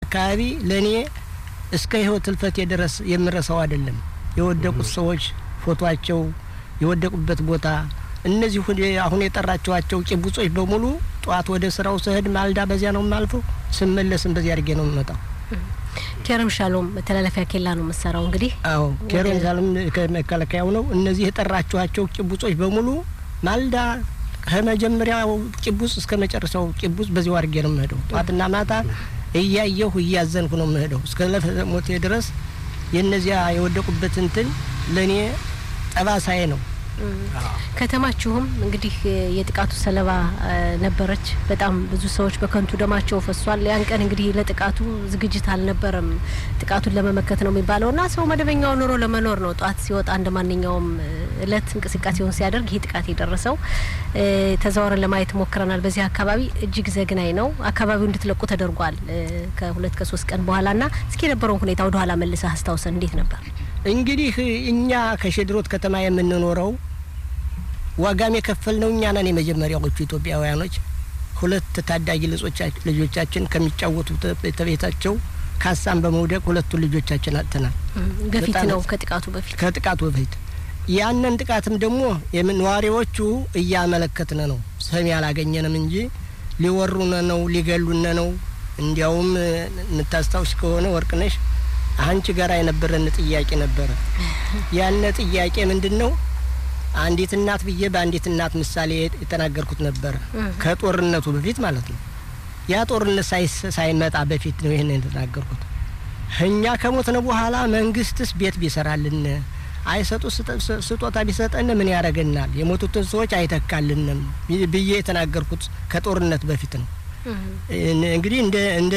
አካባቢ ለእኔ እስከ ህይወት ህልፈቴ ድረስ የምረሳው አይደለም። የወደቁት ሰዎች ፎቶቸው፣ የወደቁበት ቦታ እነዚህ አሁን የጠራቸዋቸው ጭቡጾች በሙሉ ጠዋት ወደ ስራው ስሄድ ማልዳ በዚያ ነው የማልፈው፣ ስመለስም በዚያ አድርጌ ነው የምመጣው። ኬረም ሻሎም መተላለፊያ ኬላ ነው የምሰራው። እንግዲህ አዎ ኬረም ሻሎም ከመከላከያው ነው። እነዚህ የጠራችኋቸው ጭቡጾች በሙሉ ማልዳ ከመጀመሪያው ጭቡጽ እስከ መጨረሻው ጭቡጽ በዚያው አድርጌ ነው የምሄደው። ጠዋትና ማታ እያየሁ እያዘንኩ ነው የምሄደው እስከ ሞቴ ድረስ። የእነዚያ የወደቁበት እንትን ለእኔ ጠባሳዬ ነው። ከተማችሁም እንግዲህ የጥቃቱ ሰለባ ነበረች። በጣም ብዙ ሰዎች በከንቱ ደማቸው ፈሷል። ያን ቀን እንግዲህ ለጥቃቱ ዝግጅት አልነበረም። ጥቃቱን ለመመከት ነው የሚባለው እና ሰው መደበኛው ኑሮ ለመኖር ነው ጠዋት ሲወጣ እንደ ማንኛውም እለት እንቅስቃሴውን ሲያደርግ ይህ ጥቃት የደረሰው ተዘዋውረን ለማየት ሞክረናል። በዚህ አካባቢ እጅግ ዘግናኝ ነው። አካባቢው እንድትለቁ ተደርጓል ከሁለት ከሶስት ቀን በኋላ ና እስኪ የነበረውን ሁኔታ ወደ ኋላ መልሰህ አስታውሰን እንዴት ነበር? እንግዲህ እኛ ከሸድሮት ከተማ የምንኖረው ዋጋም የከፈልነው እኛ ነን የመጀመሪያዎቹ ኢትዮጵያውያኖች። ሁለት ታዳጊ ልጆቻችን ከሚጫወቱት ቤታቸው ካሳን በመውደቅ ሁለቱን ልጆቻችን አጥተናል። በፊት ነው ከጥቃቱ በፊት ከጥቃቱ በፊት ያንን ጥቃትም ደግሞ ነዋሪዎቹ እያመለከትን ነው። ሰሚ አላገኘንም እንጂ ሊወሩነ ነው ሊገሉነ ነው። እንዲያውም የምታስታውስ ከሆነ ወርቅነሽ አንቺ ጋር የነበረን ጥያቄ ነበረ። ያነ ጥያቄ ምንድን ነው? አንዲት እናት ብዬ በአንዲት እናት ምሳሌ የተናገርኩት ነበረ። ከጦርነቱ በፊት ማለት ነው። ያ ጦርነት ሳይመጣ በፊት ነው ይህን የተናገርኩት። እኛ ከሞትነ በኋላ መንግስትስ ቤት ቢሰራልን አይሰጡ ስጦታ ቢሰጠን ምን ያደርገናል? የሞቱትን ሰዎች አይተካልንም ብዬ የተናገርኩት ከጦርነት በፊት ነው። እንግዲህ እንደ እንደ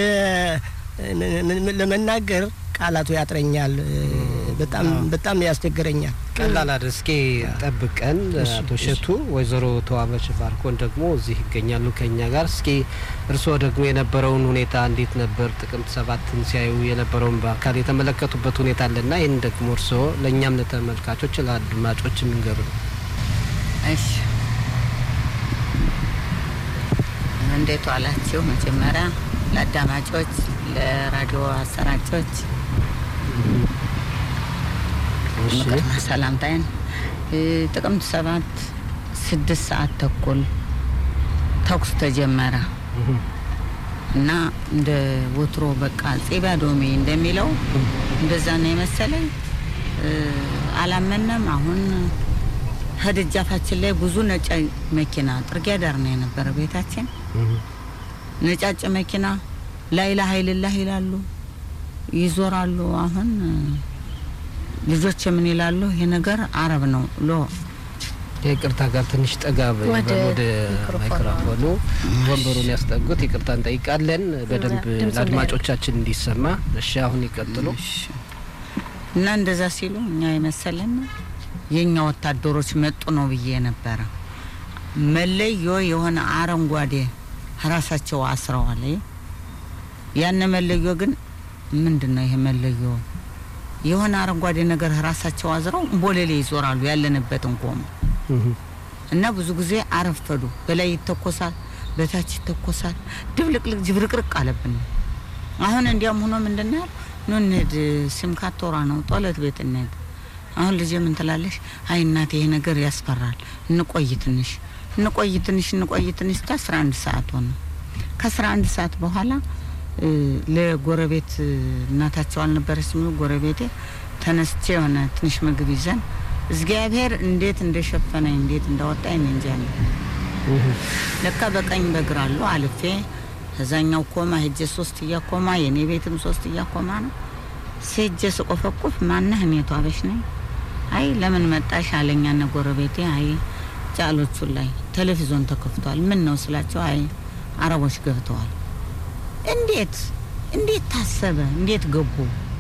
ለመናገር ቃላቱ ያጥረኛል። በጣም በጣም ያስቸግረኛል። ቀላል አይደል። እስኪ ጠብቀን አቶ እሸቱ፣ ወይዘሮ ተዋበች ባርኮን ደግሞ እዚህ ይገኛሉ ከኛ ጋር። እስኪ እርስዎ ደግሞ የነበረውን ሁኔታ እንዴት ነበር? ጥቅምት ሰባትን ሲያዩ የነበረውን በአካል የተመለከቱበት ሁኔታ አለና ይህን ደግሞ እርስዎ ለእኛም ለተመልካቾች ለአድማጮች የሚንገሩ ነው። እሺ እንዴት ዋላችሁ? መጀመሪያ ለአዳማጮች፣ ለራዲዮ አሰራጮች ቅድመ ሰላምታይን ጥቅምት ሰባት ስድስት ሰዓት ተኩል ተኩስ ተጀመረ እና እንደ ወትሮ በቃ ጼቢያ ዶሜ እንደሚለው እንደዛ ነው የመሰለኝ። አላመነም። አሁን ከደጃፋችን ላይ ብዙ ነጭ መኪና ጥርጊያ ዳር ነው የነበረ ቤታችን። ነጫጭ መኪና ላይላ ሀይልላህ ይላሉ፣ ይዞራሉ። አሁን ልጆች ምን ይላሉ? ይሄ ነገር አረብ ነው ሎ ይቅርታ ጋር ትንሽ ጠጋ ወደ ማይክሮፎኑ ወንበሩን ያስጠጉት። ይቅርታ እንጠይቃለን በደንብ ለአድማጮቻችን እንዲሰማ። እሺ አሁን ይቀጥሉ። እና እንደዛ ሲሉ እኛ የመሰለን የእኛ ወታደሮች መጡ ነው ብዬ ነበረ። መለዮ የሆነ አረንጓዴ ራሳቸው አስረዋል። ያን መለዮ ግን ምንድን ነው ይሄ መለዮ? የሆነ አረንጓዴ ነገር ራሳቸው አዝረው ቦሌሌ ይዞራሉ። ያለንበትን ቆሙ እና ብዙ ጊዜ አረፈዱ። በላይ ይተኮሳል፣ በታች ይተኮሳል። ድብልቅልቅ ጅብርቅርቅ አለብን። አሁን እንዲያም ሆኖ ምንድን ነው ኑ እንሂድ፣ ሲምካት ቶራ ነው ጦለት ቤት እንሂድ። አሁን ልጄ ምን ትላለሽ? አይ እናቴ ይሄ ነገር ያስፈራል፣ እንቆይ ትንሽ እንቆይ ትንሽ እንቆይ ትንሽ እስከ አስራ አንድ ሰዓት ሆነ። ከአስራ አንድ ሰዓት በኋላ ለጎረቤት እናታቸው አልነበረች የሚሉ ጎረቤቴ ተነስቼ የሆነ ትንሽ ምግብ ይዘን እግዚአብሔር እንዴት እንደሸፈነኝ እንዴት እንዳወጣኝ እኔ እንጃ። ለካ በቀኝ በግራ አሉ አልፌ ከዛኛው ኮማ ሄጄ ሶስት እያኮማ የኔ ቤትም ሶስት እያኮማ ነው። ሴጄ ስቆፈቁፍ ማነህ? እኔ ተዋበሽ ነኝ። አይ ለምን መጣሽ አለኛ ነ ጎረቤቴ። አይ ጫሎቹ ላይ ቴሌቪዥን ተከፍቷል። ምን ነው ስላቸው፣ አይ አረቦች ገብተዋል። እንዴት እንዴት ታሰበ? እንዴት ገቡ?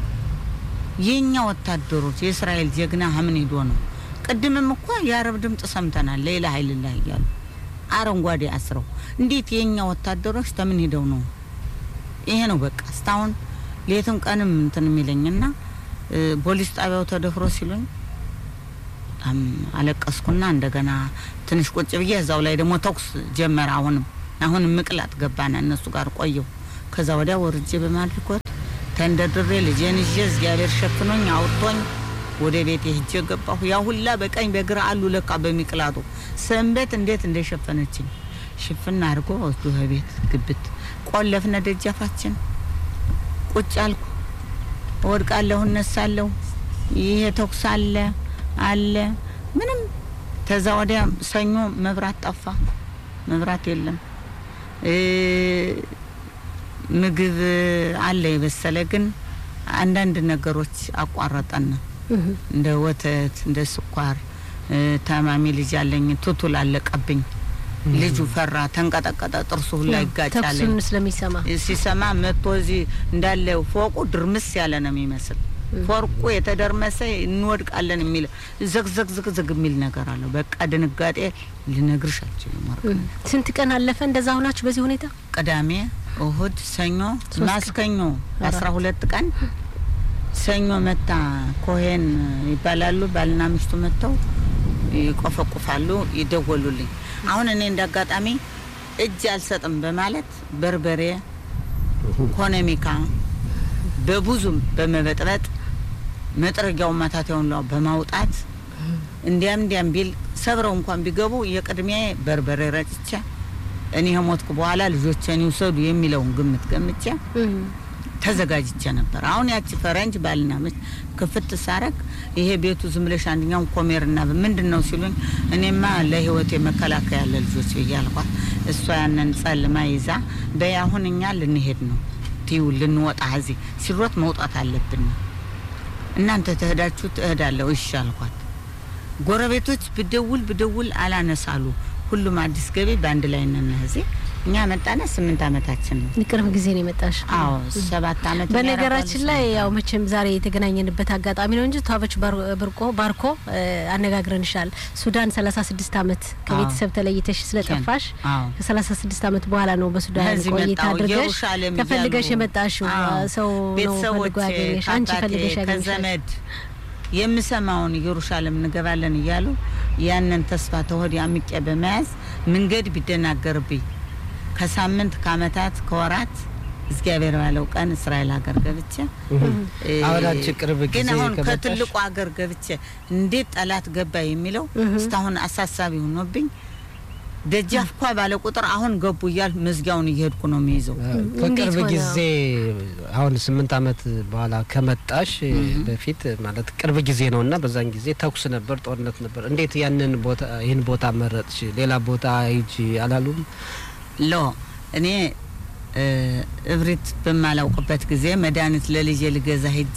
የኛ ወታደሮች የእስራኤል ጀግና ሀምን ሄዶ ነው። ቅድምም እኮ የአረብ ድምፅ ሰምተናል። ሌላ ሀይልላህ እያሉ አረንጓዴ አስረው እንዴት የኛ ወታደሮች ተምን ሄደው ነው? ይሄ ነው በቃ እስካሁን ሌትም ቀንም እንትን የሚለኝና ፖሊስ ጣቢያው ተደፍሮ ሲሉኝ በጣም አለቀስኩና እንደገና ትንሽ ቁጭ ብዬ እዛው ላይ ደግሞ ተኩስ ጀመረ። አሁንም አሁንም ምቅላት ገባና እነሱ ጋር ቆየው። ከዛ ወዲያ ወርጄ በማድርጎት ተንደርድሬ ልጄን ይዤ እግዚአብሔር ሸፍኖኝ አውጥቶኝ ወደ ቤት ሄጄ ገባሁ። ያ ሁላ በቀኝ በግራ አሉ ለካ በሚቅላቱ ሰንበት እንዴት እንደሸፈነችኝ ሽፍና አድርጎ ወስዶ ቤት ግብት ቆለፍነ ደጃፋችን ቁጭ አልኩ። እወድቃለሁ፣ እነሳለሁ። ይሄ ተኩስ አለ አለ ምንም። ተዛ ወዲያ ሰኞ መብራት ጠፋ፣ መብራት የለም። ምግብ አለ የበሰለ ግን አንዳንድ ነገሮች አቋረጠን። እንደ ወተት፣ እንደ ስኳር። ታማሚ ልጅ አለኝ፣ ቱቱል አለቀብኝ። ልጁ ፈራ፣ ተንቀጠቀጠ፣ ጥርሱ ሁላ ይጋጫለኝ። ተኩሱን ስለሚሰማ ሲሰማ መጥቶ እዚህ እንዳለ ፎቁ ድርምስ ያለ ነው የሚመስል ፎርቁ የተደርመሰ እንወድቃለን የሚል ዘግዘግ ዝግዝግ የሚል ነገር አለው። በቃ ድንጋጤ ልነግርሽ አልችልም። ስንት ቀን አለፈ እንደዛ ሆናችሁ በዚህ ሁኔታ? ቅዳሜ፣ እሁድ፣ ሰኞ፣ ማስከኞ አስራ ሁለት ቀን ሰኞ መታ ኮሄን ይባላሉ ባልና ሚስቱ መጥተው ይቆፈቁፋሉ፣ ይደወሉልኝ። አሁን እኔ እንዳጋጣሚ እጅ አልሰጥም በማለት በርበሬ ኮነሚካ በብዙም በመበጥበጥ መጥረጊያውን ማታቴውን ላ በማውጣት እንዲያም እንዲያም ቢል ሰብረው እንኳን ቢገቡ የቅድሚያ በርበሬ ረጭቼ እኔ ከሞትኩ በኋላ ልጆቼን ይውሰዱ የሚለውን ግምት ገምቼ ተዘጋጅቼ ነበር። አሁን ያቺ ፈረንጅ ባልና ሚስት ክፍት ሳረግ ይሄ ቤቱ ዝም ብለሽ አንደኛውን ኮሜርና ምንድን ነው ሲሉኝ፣ እኔማ ለህይወቴ መከላከያ ያለ ልጆች ብዬ አልኳት። እሷ ያንን ጸልማ ይዛ በይ አሁን እኛ ልንሄድ ነው ትዩ ልንወጣ እዚህ ሲሮት መውጣት አለብን። እናንተ ትሄዳችሁ ትሄዳለሁ እሺ አልኳት። ጎረቤቶች ብደውል ብደውል አላነሳሉ። ሁሉም አዲስ ገቢ በአንድ ላይ ነን እዚህ እኛ መጣነ ስምንት አመታችን ነው። ቅርብ ጊዜ ነው የመጣሽ? አዎ ሰባት አመት። በነገራችን ላይ ያው መቼም ዛሬ የተገናኘንበት አጋጣሚ ነው እንጂ ተዋበች ብርቆ ባርኮ አነጋግረንሻል። ሱዳን ሰላሳ ስድስት አመት ከቤተሰብ ተለይተሽ ስለጠፋሽ ከሰላሳ ስድስት አመት በኋላ ነው በሱዳን ቆይታ አድርገሽ ተፈልገሽ የመጣሽው። ሰው ነው ፈልጎ ያገኘሽ፣ አንቺ ፈልገሽ ያገኘሽ ከዘመድ የምሰማውን ኢየሩሳሌም እንገባለን እያሉ ያንን ተስፋ ተወዲ አምቄ በመያዝ መንገድ ቢደናገርብኝ ከሳምንት ከአመታት ከወራት እግዚአብሔር ባለው ቀን እስራኤል ሀገር ገብቼ አሁን አንቺ ቅርብ ጊዜ ግን አሁን ከትልቁ ሀገር ገብቼ እንዴት ጠላት ገባ የሚለው እስካሁን አሳሳቢ ሆኖብኝ ደጃፍ ኳ ባለ ቁጥር አሁን ገቡ እያል መዝጊያውን እየሄድኩ ነው የሚይዘው። ከቅርብ ጊዜ አሁን ስምንት አመት በኋላ ከመጣሽ በፊት ማለት ቅርብ ጊዜ ነው እና በዛን ጊዜ ተኩስ ነበር፣ ጦርነት ነበር። እንዴት ያንን ቦታ ይህን ቦታ መረጥሽ? ሌላ ቦታ ሂጂ አላሉም? ሎ እኔ እብሪት በማላውቅበት ጊዜ መድኃኒት ለልጄ ልገዛ ሄጄ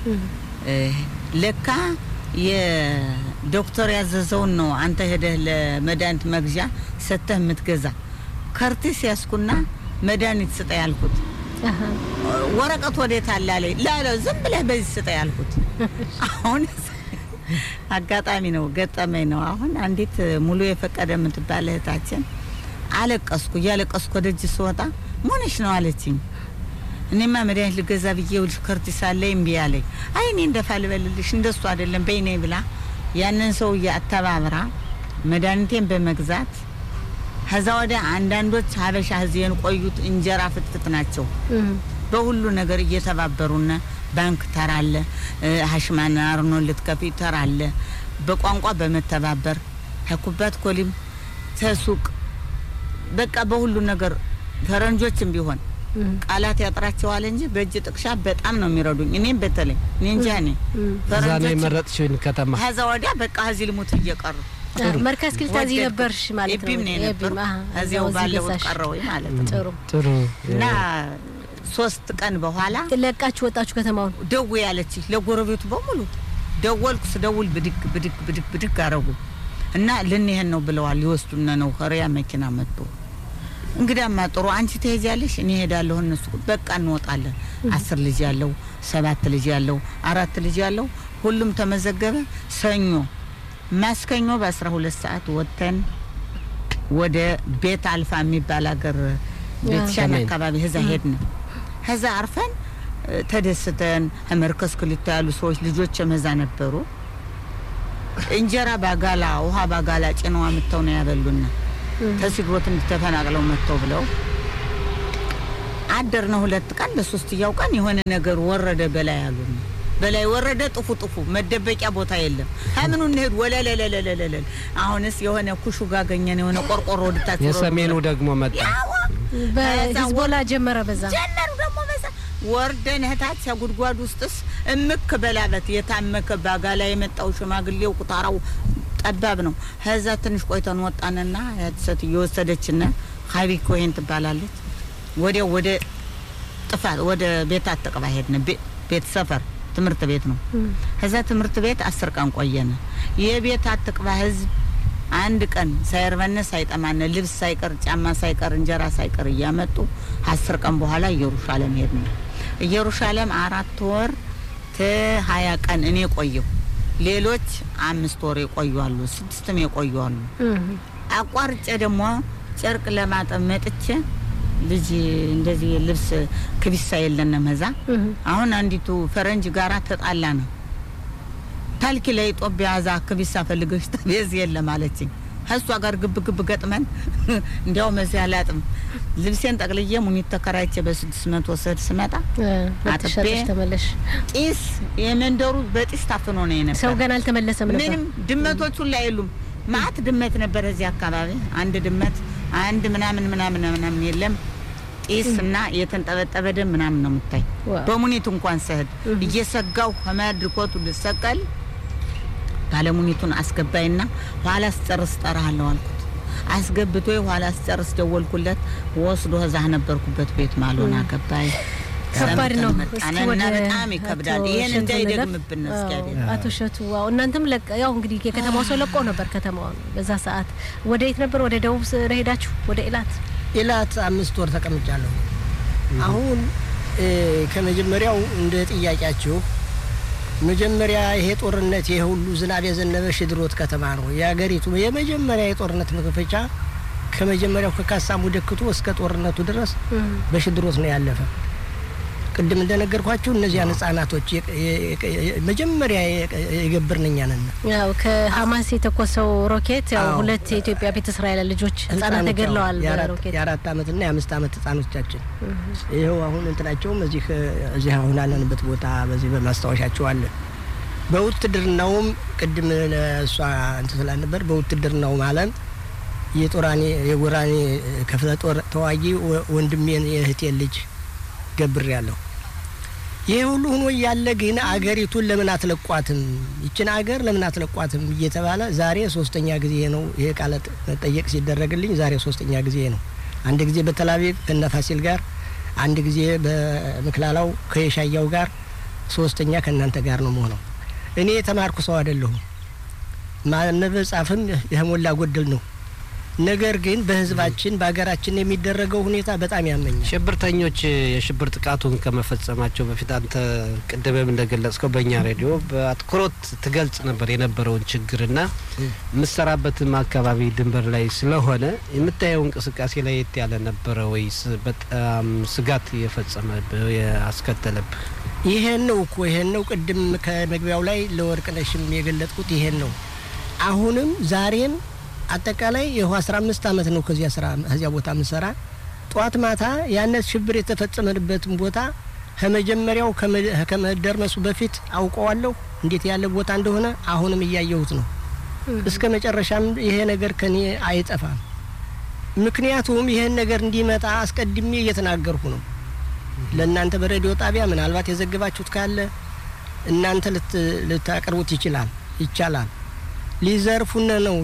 ለካ የዶክተር ያዘዘውን ነው አንተ ሄደህ ለመድኃኒት መግዣ ሰተህ የምትገዛ። ከርቲስ ያስኩና መድኃኒት ስጠ ያልኩት ወረቀት ወዴት አለ አለኝ። ላለው ዝም ብለህ በዚህ ስጠ ያልኩት። አሁን አጋጣሚ ነው ገጠመኝ ነው። አሁን አንዲት ሙሉ የፈቀደ የምትባል እህታችን አለቀስኩ። እያለቀስኩ ወደጅ ስወጣ ሞነሽ ነው አለችኝ። እኔማ መድኃኒት ልገዛ ብዬ ውልሽ ከርቲስ አለ እምቢ አለኝ። አይ እኔ እንደፋ ልበልልሽ እንደሱ አይደለም በይኔ ብላ ያንን ሰውዬ አተባብራ መድኃኒቴን በመግዛት ከዛ ወዲያ አንዳንዶች ሀበሻ ህዝየን ቆዩት እንጀራ ፍትፍት ናቸው። በሁሉ ነገር እየተባበሩና ባንክ ተራለ ሀሽማና አርኖ ልትከፊ ተራለ በቋንቋ በመተባበር ከኩባት ኮሊም ተሱቅ በቃ በሁሉ ነገር ፈረንጆችም ቢሆን ቃላት ያጥራቸዋል እንጂ በእጅ ጥቅሻ በጣም ነው የሚረዱኝ። እኔም በተለይ እኔ እንጃ እኔ እዛ ነው የመረጥሽውን ከተማ ከዛ ወዲያ በቃ እዚህ ልሙት እየቀሩ መርከዝ ክልታ እዚህ ነበርሽ ማለት ነው። ኤቢም ነው የነበር እዚያው ባለሁት ቀረው ማለት ነው። ጥሩ ጥሩ እና ሶስት ቀን በኋላ ለቃችሁ ወጣችሁ ከተማውን። ደው ያለች ለጎረቤቱ በሙሉ ደወልኩ። ስደውል ብድግ ብድግ ብድግ ብድግ አረጉ እና ልንሄድ ነው ብለዋል። ሊወስዱነ ነው ከሪያ መኪና መጥቶ እንግዳማ ጥሩ አንቺ ትሄጃለሽ፣ እኔ ሄዳለሁ። እነሱ በቃ እንወጣለን። አስር ልጅ ያለው ሰባት ልጅ ያለው አራት ልጅ ያለው ሁሉም ተመዘገበ። ሰኞ ማስከኞ በአስራ ሁለት ሰዓት ወጥተን ወደ ቤት አልፋ የሚባል ሀገር ቤትሻን አካባቢ ህዛ ሄድን። ከዛ አርፈን ተደስተን መርከዝ ክልታ ያሉ ሰዎች ልጆች መዛ ነበሩ። እንጀራ ባጋላ ውሃ ባጋላ ጭነዋ ምተው ነው ያበሉና ተሲግሮት እንድተፈናቅለው መጥተው ብለው አደርነ ሁለት ቀን በሶስተኛው ቀን የሆነ ነገር ወረደ በላይ አሉን። በላይ ወረደ ጥፉ ጥፉ መደበቂያ ቦታ የለም። ከምኑ እንሄድ ወለለለለለለል አሁንስ የሆነ ኩሹ ጋር ገኘን የሆነ ቆርቆሮ ወድታች የሰሜኑ ደግሞ መጣ። በሂዝቦላ ጀመረ በዛ ጀመሩ ደግሞ በዛ ወርደን እህታች ጉድጓድ ውስጥስ እምክ በላበት የታመከ ባጋ ላይ የመጣው ሽማግሌው ቁጣራው ጠባብ ነው። ከዛ ትንሽ ቆይተን ወጣንና ሴት እየወሰደችን ሀቢ ኮይን ትባላለች። ወዲያው ወደ ጥፋት ወደ ቤት አትቅባ ሄድን። ቤት ሰፈር ትምህርት ቤት ነው። ከዛ ትምህርት ቤት አስር ቀን ቆየን። የቤት አትቅባ ህዝብ አንድ ቀን ሳይርበነ ሳይጠማነ ልብስ ሳይቀር ጫማ ሳይቀር እንጀራ ሳይቀር እያመጡ አስር ቀን በኋላ ኢየሩሻሌም ሄድን። ኢየሩሻሌም አራት ወር ሀያ ቀን እኔ ቆየሁ። ሌሎች አምስት ወር የቆዩ አሉ፣ ስድስትም የቆዩ አሉ። አቋርጬ ደግሞ ጨርቅ ለማጠብ መጥቼ ልጅ እንደዚህ ልብስ ክቢሳ የለንም እዛ። አሁን አንዲቱ ፈረንጅ ጋራ ተጣላ ነው ታልኪ ላይ ኢትዮጵያ ዛ ክቢሳ ፈልገሽ ተቤዝ የለም አለችኝ። ከእሷ ጋር ግብ ግብ ገጥመን እንዲያውም እዚህ አላጥም ልብሴን ጠቅልዬ ሙኒት ተከራይቼ በስድስት መቶ ስድ ስመጣ አጥቤ ተመለሽ። ጢስ የመንደሩ በጢስ ታፍኖ ነው የነበር። ሰው ገና አልተመለሰም ነበር። ምንም ድመቶቹ ላይ የሉም። ማአት ድመት ነበር እዚህ አካባቢ። አንድ ድመት አንድ ምናምን ምናምን ምናምን የለም። ጢስ እና የተንጠበጠበ ደም ምናምን ነው የምታይ። በሙኒት እንኳን ስሄድ እየሰጋው ከመድርኮቱ ልሰቀል ባለሙኒቱን አስገባይና ኋላ ስጨርስ ጠራሃለሁ አልኩት። አስገብቶ ኋላ ስጨርስ ደወልኩለት። ወስዶ እዛ ነበርኩበት ቤት ማልሆን አገባይ። ከባድ ነው። ጣነና በጣም ይከብዳል። ይሄን እንዳይደግምብን እስኪያደ አቶ እሸቱ ዋው፣ እናንተም ለቀ ያው እንግዲህ የከተማው ሰው ለቆ ነበር ከተማውን በዛ ሰዓት። ወደ የት ነበር? ወደ ደቡብ ሄዳችሁ? ወደ ኢላት ኢላት አምስት ወር ተቀምጫለሁ። አሁን ከመጀመሪያው እንደ ጥያቄያችሁ መጀመሪያ ይሄ ጦርነት ይሄ ሁሉ ዝናብ የዘነበ ሽድሮት ከተማ ነው የሀገሪቱ የመጀመሪያ የጦርነት መክፈቻ። ከመጀመሪያው ከካሳሙ ደክቶ እስከ ጦርነቱ ድረስ በሽድሮት ነው ያለፈ። ቅድም እንደነገርኳችሁ እነዚያን ህጻናቶች መጀመሪያ የገብርን እኛ ነን። ያው ከሀማስ የተኮሰው ሮኬት ያው ሁለት የኢትዮጵያ ቤተ እስራኤል ልጆች ህጻናት ተገድለዋል። በሮኬት የአራት አመትና የአምስት አመት ህጻኖቻችን ይኸው አሁን እንትናቸውም እዚህ እዚህ አሁን ያለንበት ቦታ በዚህ በማስታወሻቸው አለ። በውትድርናውም ቅድም ለእሷ እንትን ስላልነበር በውትድርናውም አለም የጦራኔ የጎራኔ ክፍለ ጦር ተዋጊ ወንድሜን የእህቴን ልጅ ገብር ያለሁ ይሄ ሁሉ ሆኖ እያለ ግን አገሪቱን ለምን አትለቋትም? ይችን አገር ለምን አትለቋትም እየተባለ ዛሬ ሶስተኛ ጊዜ ነው ይሄ ቃለ መጠየቅ ሲደረግልኝ፣ ዛሬ ሶስተኛ ጊዜ ነው። አንድ ጊዜ በተላቪቭ ከነፋሲል ጋር፣ አንድ ጊዜ በምክላላው ከየሻያው ጋር፣ ሶስተኛ ከእናንተ ጋር ነው መሆነው። እኔ የተማርኩ ሰው አይደለሁም። ማንበብ ጻፍም የሞላ ጎደል ነው። ነገር ግን በህዝባችን በሀገራችን የሚደረገው ሁኔታ በጣም ያመኛል። ሽብርተኞች የሽብር ጥቃቱን ከመፈጸማቸው በፊት አንተ ቅድምም እንደገለጽከው በእኛ ሬዲዮ በአትኩሮት ትገልጽ ነበር የነበረውን ችግርና የምሰራበትም አካባቢ ድንበር ላይ ስለሆነ የምታየው እንቅስቃሴ ላይ የት ያለ ነበረ ወይስ በጣም ስጋት የፈጸመብህ ያስከተለብህ? ይሄን ነው እኮ ይሄን ነው ቅድም ከመግቢያው ላይ ለወርቅነሽም የገለጥኩት ይሄን ነው። አሁንም ዛሬም አጠቃላይ ይኸው አስራ አምስት አመት ነው ከዚያ ስራ ከዚያ ቦታ ምሰራ ጠዋት ማታ ያነት ሽብር የተፈጸመበትን ቦታ ከመጀመሪያው ከመደርመሱ በፊት አውቀዋለሁ እንዴት ያለ ቦታ እንደሆነ አሁንም እያየሁት ነው። እስከ መጨረሻም ይሄ ነገር ከኔ አይጠፋም። ምክንያቱም ይሄን ነገር እንዲመጣ አስቀድሜ እየተናገርኩ ነው። ለእናንተ በሬዲዮ ጣቢያ ምናልባት የዘገባችሁት ካለ እናንተ ልታቀርቡት ይችላል ይቻላል። ሊዘርፉነ ነው፣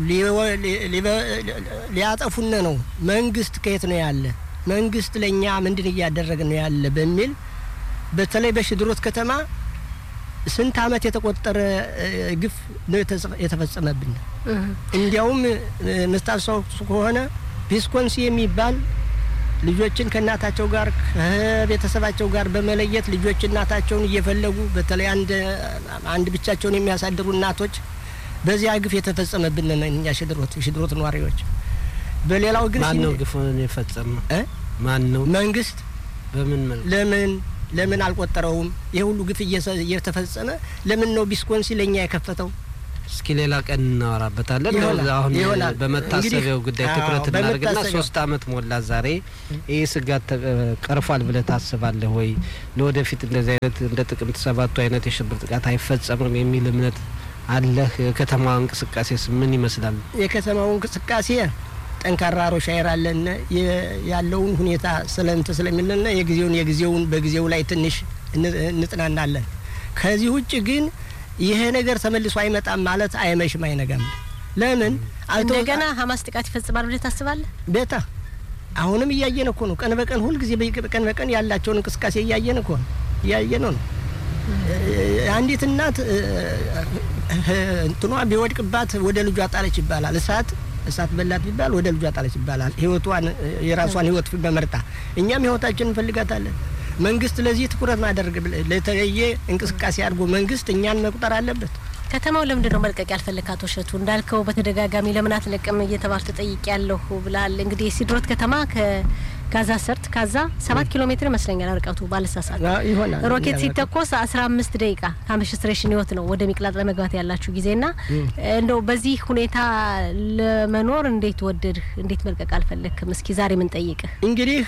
ሊያጠፉነ ነው። መንግስት ከየት ነው ያለ? መንግስት ለእኛ ምንድን እያደረገ ነው ያለ? በሚል በተለይ በሽድሮት ከተማ ስንት አመት የተቆጠረ ግፍ ነው የተፈጸመብን። እንዲያውም ምስታስታውሱ ከሆነ ቪስኮንሲ የሚባል ልጆችን ከእናታቸው ጋር ከቤተሰባቸው ጋር በመለየት ልጆች እናታቸውን እየፈለጉ በተለይ አንድ አንድ ብቻቸውን የሚያሳድሩ እናቶች በዚያ ግፍ የተፈጸመብን እኛ ሽድሮት ሽድሮት ነዋሪዎች። በሌላው ግን ማን ነው ግፉን የፈጸመ? ማን ነው? መንግስት። በምን መልኩ? ለምን ለምን አልቆጠረውም? ይሄ ሁሉ ግፍ እየተፈጸመ ለምን ነው ቢስኮንሲ ለእኛ የከፈተው? እስኪ ሌላ ቀን እናወራበታለን። ይሆናል፣ አሁን ይሆናል። በመታሰቢያው እንግዲህ፣ ጉዳይ አዎ፣ ትኩረት እናደርግና በመታሰቢያው። ሶስት አመት ሞላ ዛሬ። ይህ ስጋት ተ- ቀርፏል ብለህ ታስባለህ ወይ? ለወደፊት እንደዚህ አይነት እንደ ጥቅምት ሰባቱ አይነት የሽብር ጥቃት አይፈጸምም የሚል እምነት አለህ? የከተማ እንቅስቃሴስ ምን ይመስላል? የከተማው እንቅስቃሴ ጠንካራ ሮሻይር አለን የ- ያለውን ሁኔታ ስለንት ስለሚልና የጊዜውን የጊዜውን በጊዜው ላይ ትንሽ እን- እንጥናናለን። ከዚህ ውጭ ግን ይሄ ነገር ተመልሶ አይመጣም ማለት አይመሽም አይነጋም። ለምን አልተወ- እንደገና ሀማስ ጥቃት ይፈጽማል ብለህ ታስባለህ? ቤታ አሁንም እያየን እኮ ነው። ቀን በቀን ሁልጊዜ በየ- ቀን በቀን ያላቸውን እንቅስቃሴ እያየን እኮ ነው እያየን ነው። አንዲት እናት እ፣ እ፣ እንትኗ ቢወድቅባት ወደ ልጇ ጣለች ይባላል። እሳት እሳት በላት ቢባል ወደ ልጇ ጣለች ይባላል። ህይወቷን እ፣ የራሷን ህይወት በመርጣ እኛም ህይወታችን እንፈልጋታለን። መንግስት ለዚህ ትኩረት ማድረግ ለተለየ እንቅስቃሴ አድርጎ መንግስት እኛን መቁጠር አለበት። ከተማው ለምንድን ነው መልቀቅ ያልፈለግ? አቶ እሸቱ እንዳልከው በተደጋጋሚ ለምን አትለቅም እየተባል ተጠይቅ ያለሁ ብላል። እንግዲህ የሲድሮት ከተማ ከጋዛ ሰርጥ ካዛ ሰባት ኪሎ ሜትር ይመስለኛል ርቀቱ ባለሳሳት አ- ይሆናል ሮኬት እኛ ሲተኮስ አስራ አምስት ደቂቃ ከአምሽስትሬሽን ህይወት ነው ወደ ሚቅላጥ ለመግባት ያላችሁ ጊዜና እንደው በዚህ ሁኔታ ለመኖር እንዴት ወደድህ? እንዴት መልቀቅ አልፈለግክም? እስኪ ዛሬ ምን ጠይቅህ? እንግዲህ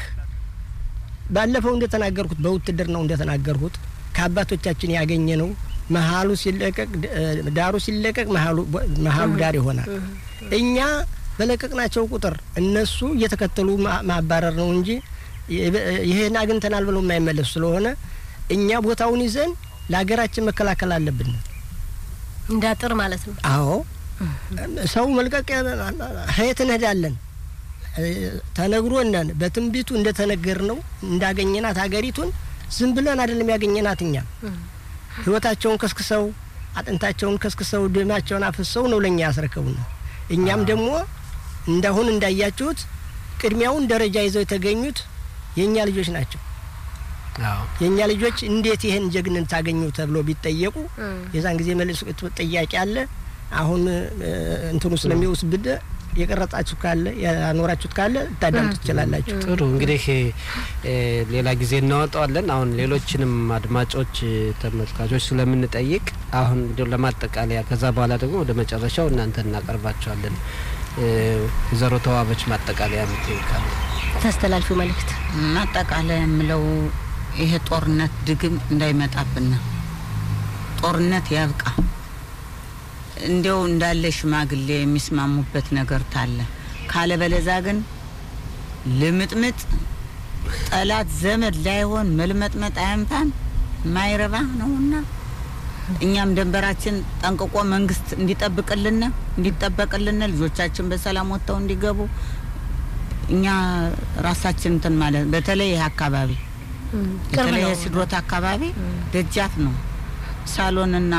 ባለፈው እንደተናገርኩት በውትድርናው እንደተናገርኩት ከአባቶቻችን ያገኘ ነው። መሀሉ ሲለቀቅ እ፣ ዳሩ ሲለቀቅ መሀሉ መሀሉ ዳር ይሆናል። እኛ በለቀቅናቸው ቁጥር እነሱ እየተከተሉ ማ- ማባረር ነው እንጂ ይ- ይሄን አግኝተናል ብለው የማይመለሱ ስለሆነ እኛ ቦታውን ይዘን ለሀገራችን መከላከል አለብን። እንዳጥር ማለት ነው። አዎ ሰው መልቀቅ ሀየት እንሄዳለን እ፣ ተነግሮነን በትንቢቱ እንደተነገር ነው እንዳገኘናት ሀገሪቱን ዝም ብለን አይደለም ያገኘናት እኛ ህይወታቸውን ከስክሰው አጥንታቸውን ከስክሰው ደማቸውን አፍሰው ነው ለእኛ ያስረከቡን። እኛም ደግሞ እንዳሁን እንዳያችሁት ቅድሚያውን ደረጃ ይዘው የተገኙት የእኛ ልጆች ናቸው። አዎ የእኛ ልጆች እንዴት ይህን ጀግንን ታገኙ ተብሎ ቢጠየቁ የዛን ጊዜ መልስ ጥያቄ አለ። አሁን እ፣ እንትኑ ስለሚወስብድ የቀረጻችሁ ካለ ያኖራችሁት ካለ ልታዳምጡ ትችላላችሁ። ጥሩ እንግዲህ እ፣ ሌላ ጊዜ እናወጣዋለን። አሁን ሌሎችንም አድማጮች እ፣ ተመልካቾች ስለምንጠይቅ አሁን እንዲያው ለማጠቃለያ ከዛ በኋላ ደግሞ ወደ መጨረሻው እናንተ እናቀርባቸዋለን። እ፣ ወይዘሮ ተዋበች ማጠቃለያ ምትይካለ ታስተላልፊው መልእክት ማጠቃለያ የምለው ይሄ ጦርነት ድግም እንዳይመጣብን ነው። ጦርነት ያብቃ። እንዲያው እንዳለ ሽማግሌ የሚስማሙበት ነገር ታለ ካለ በለዛ ግን ልምጥምጥ ጠላት ዘመድ ላይሆን መልመጥመጥ አያንፋን ማይረባ ነውና እኛም ደንበራችን ጠንቅቆ መንግስት እንዲጠብቅልን እንዲጠበቅልን ልጆቻችን በሰላም ወጥተው እንዲገቡ እኛ ራሳችን እንትን ማለት በተለይ ይህ አካባቢ ቅርብ በተለይ ነው። የሲድሮት አካባቢ ደጃፍ ነው። ሳሎንና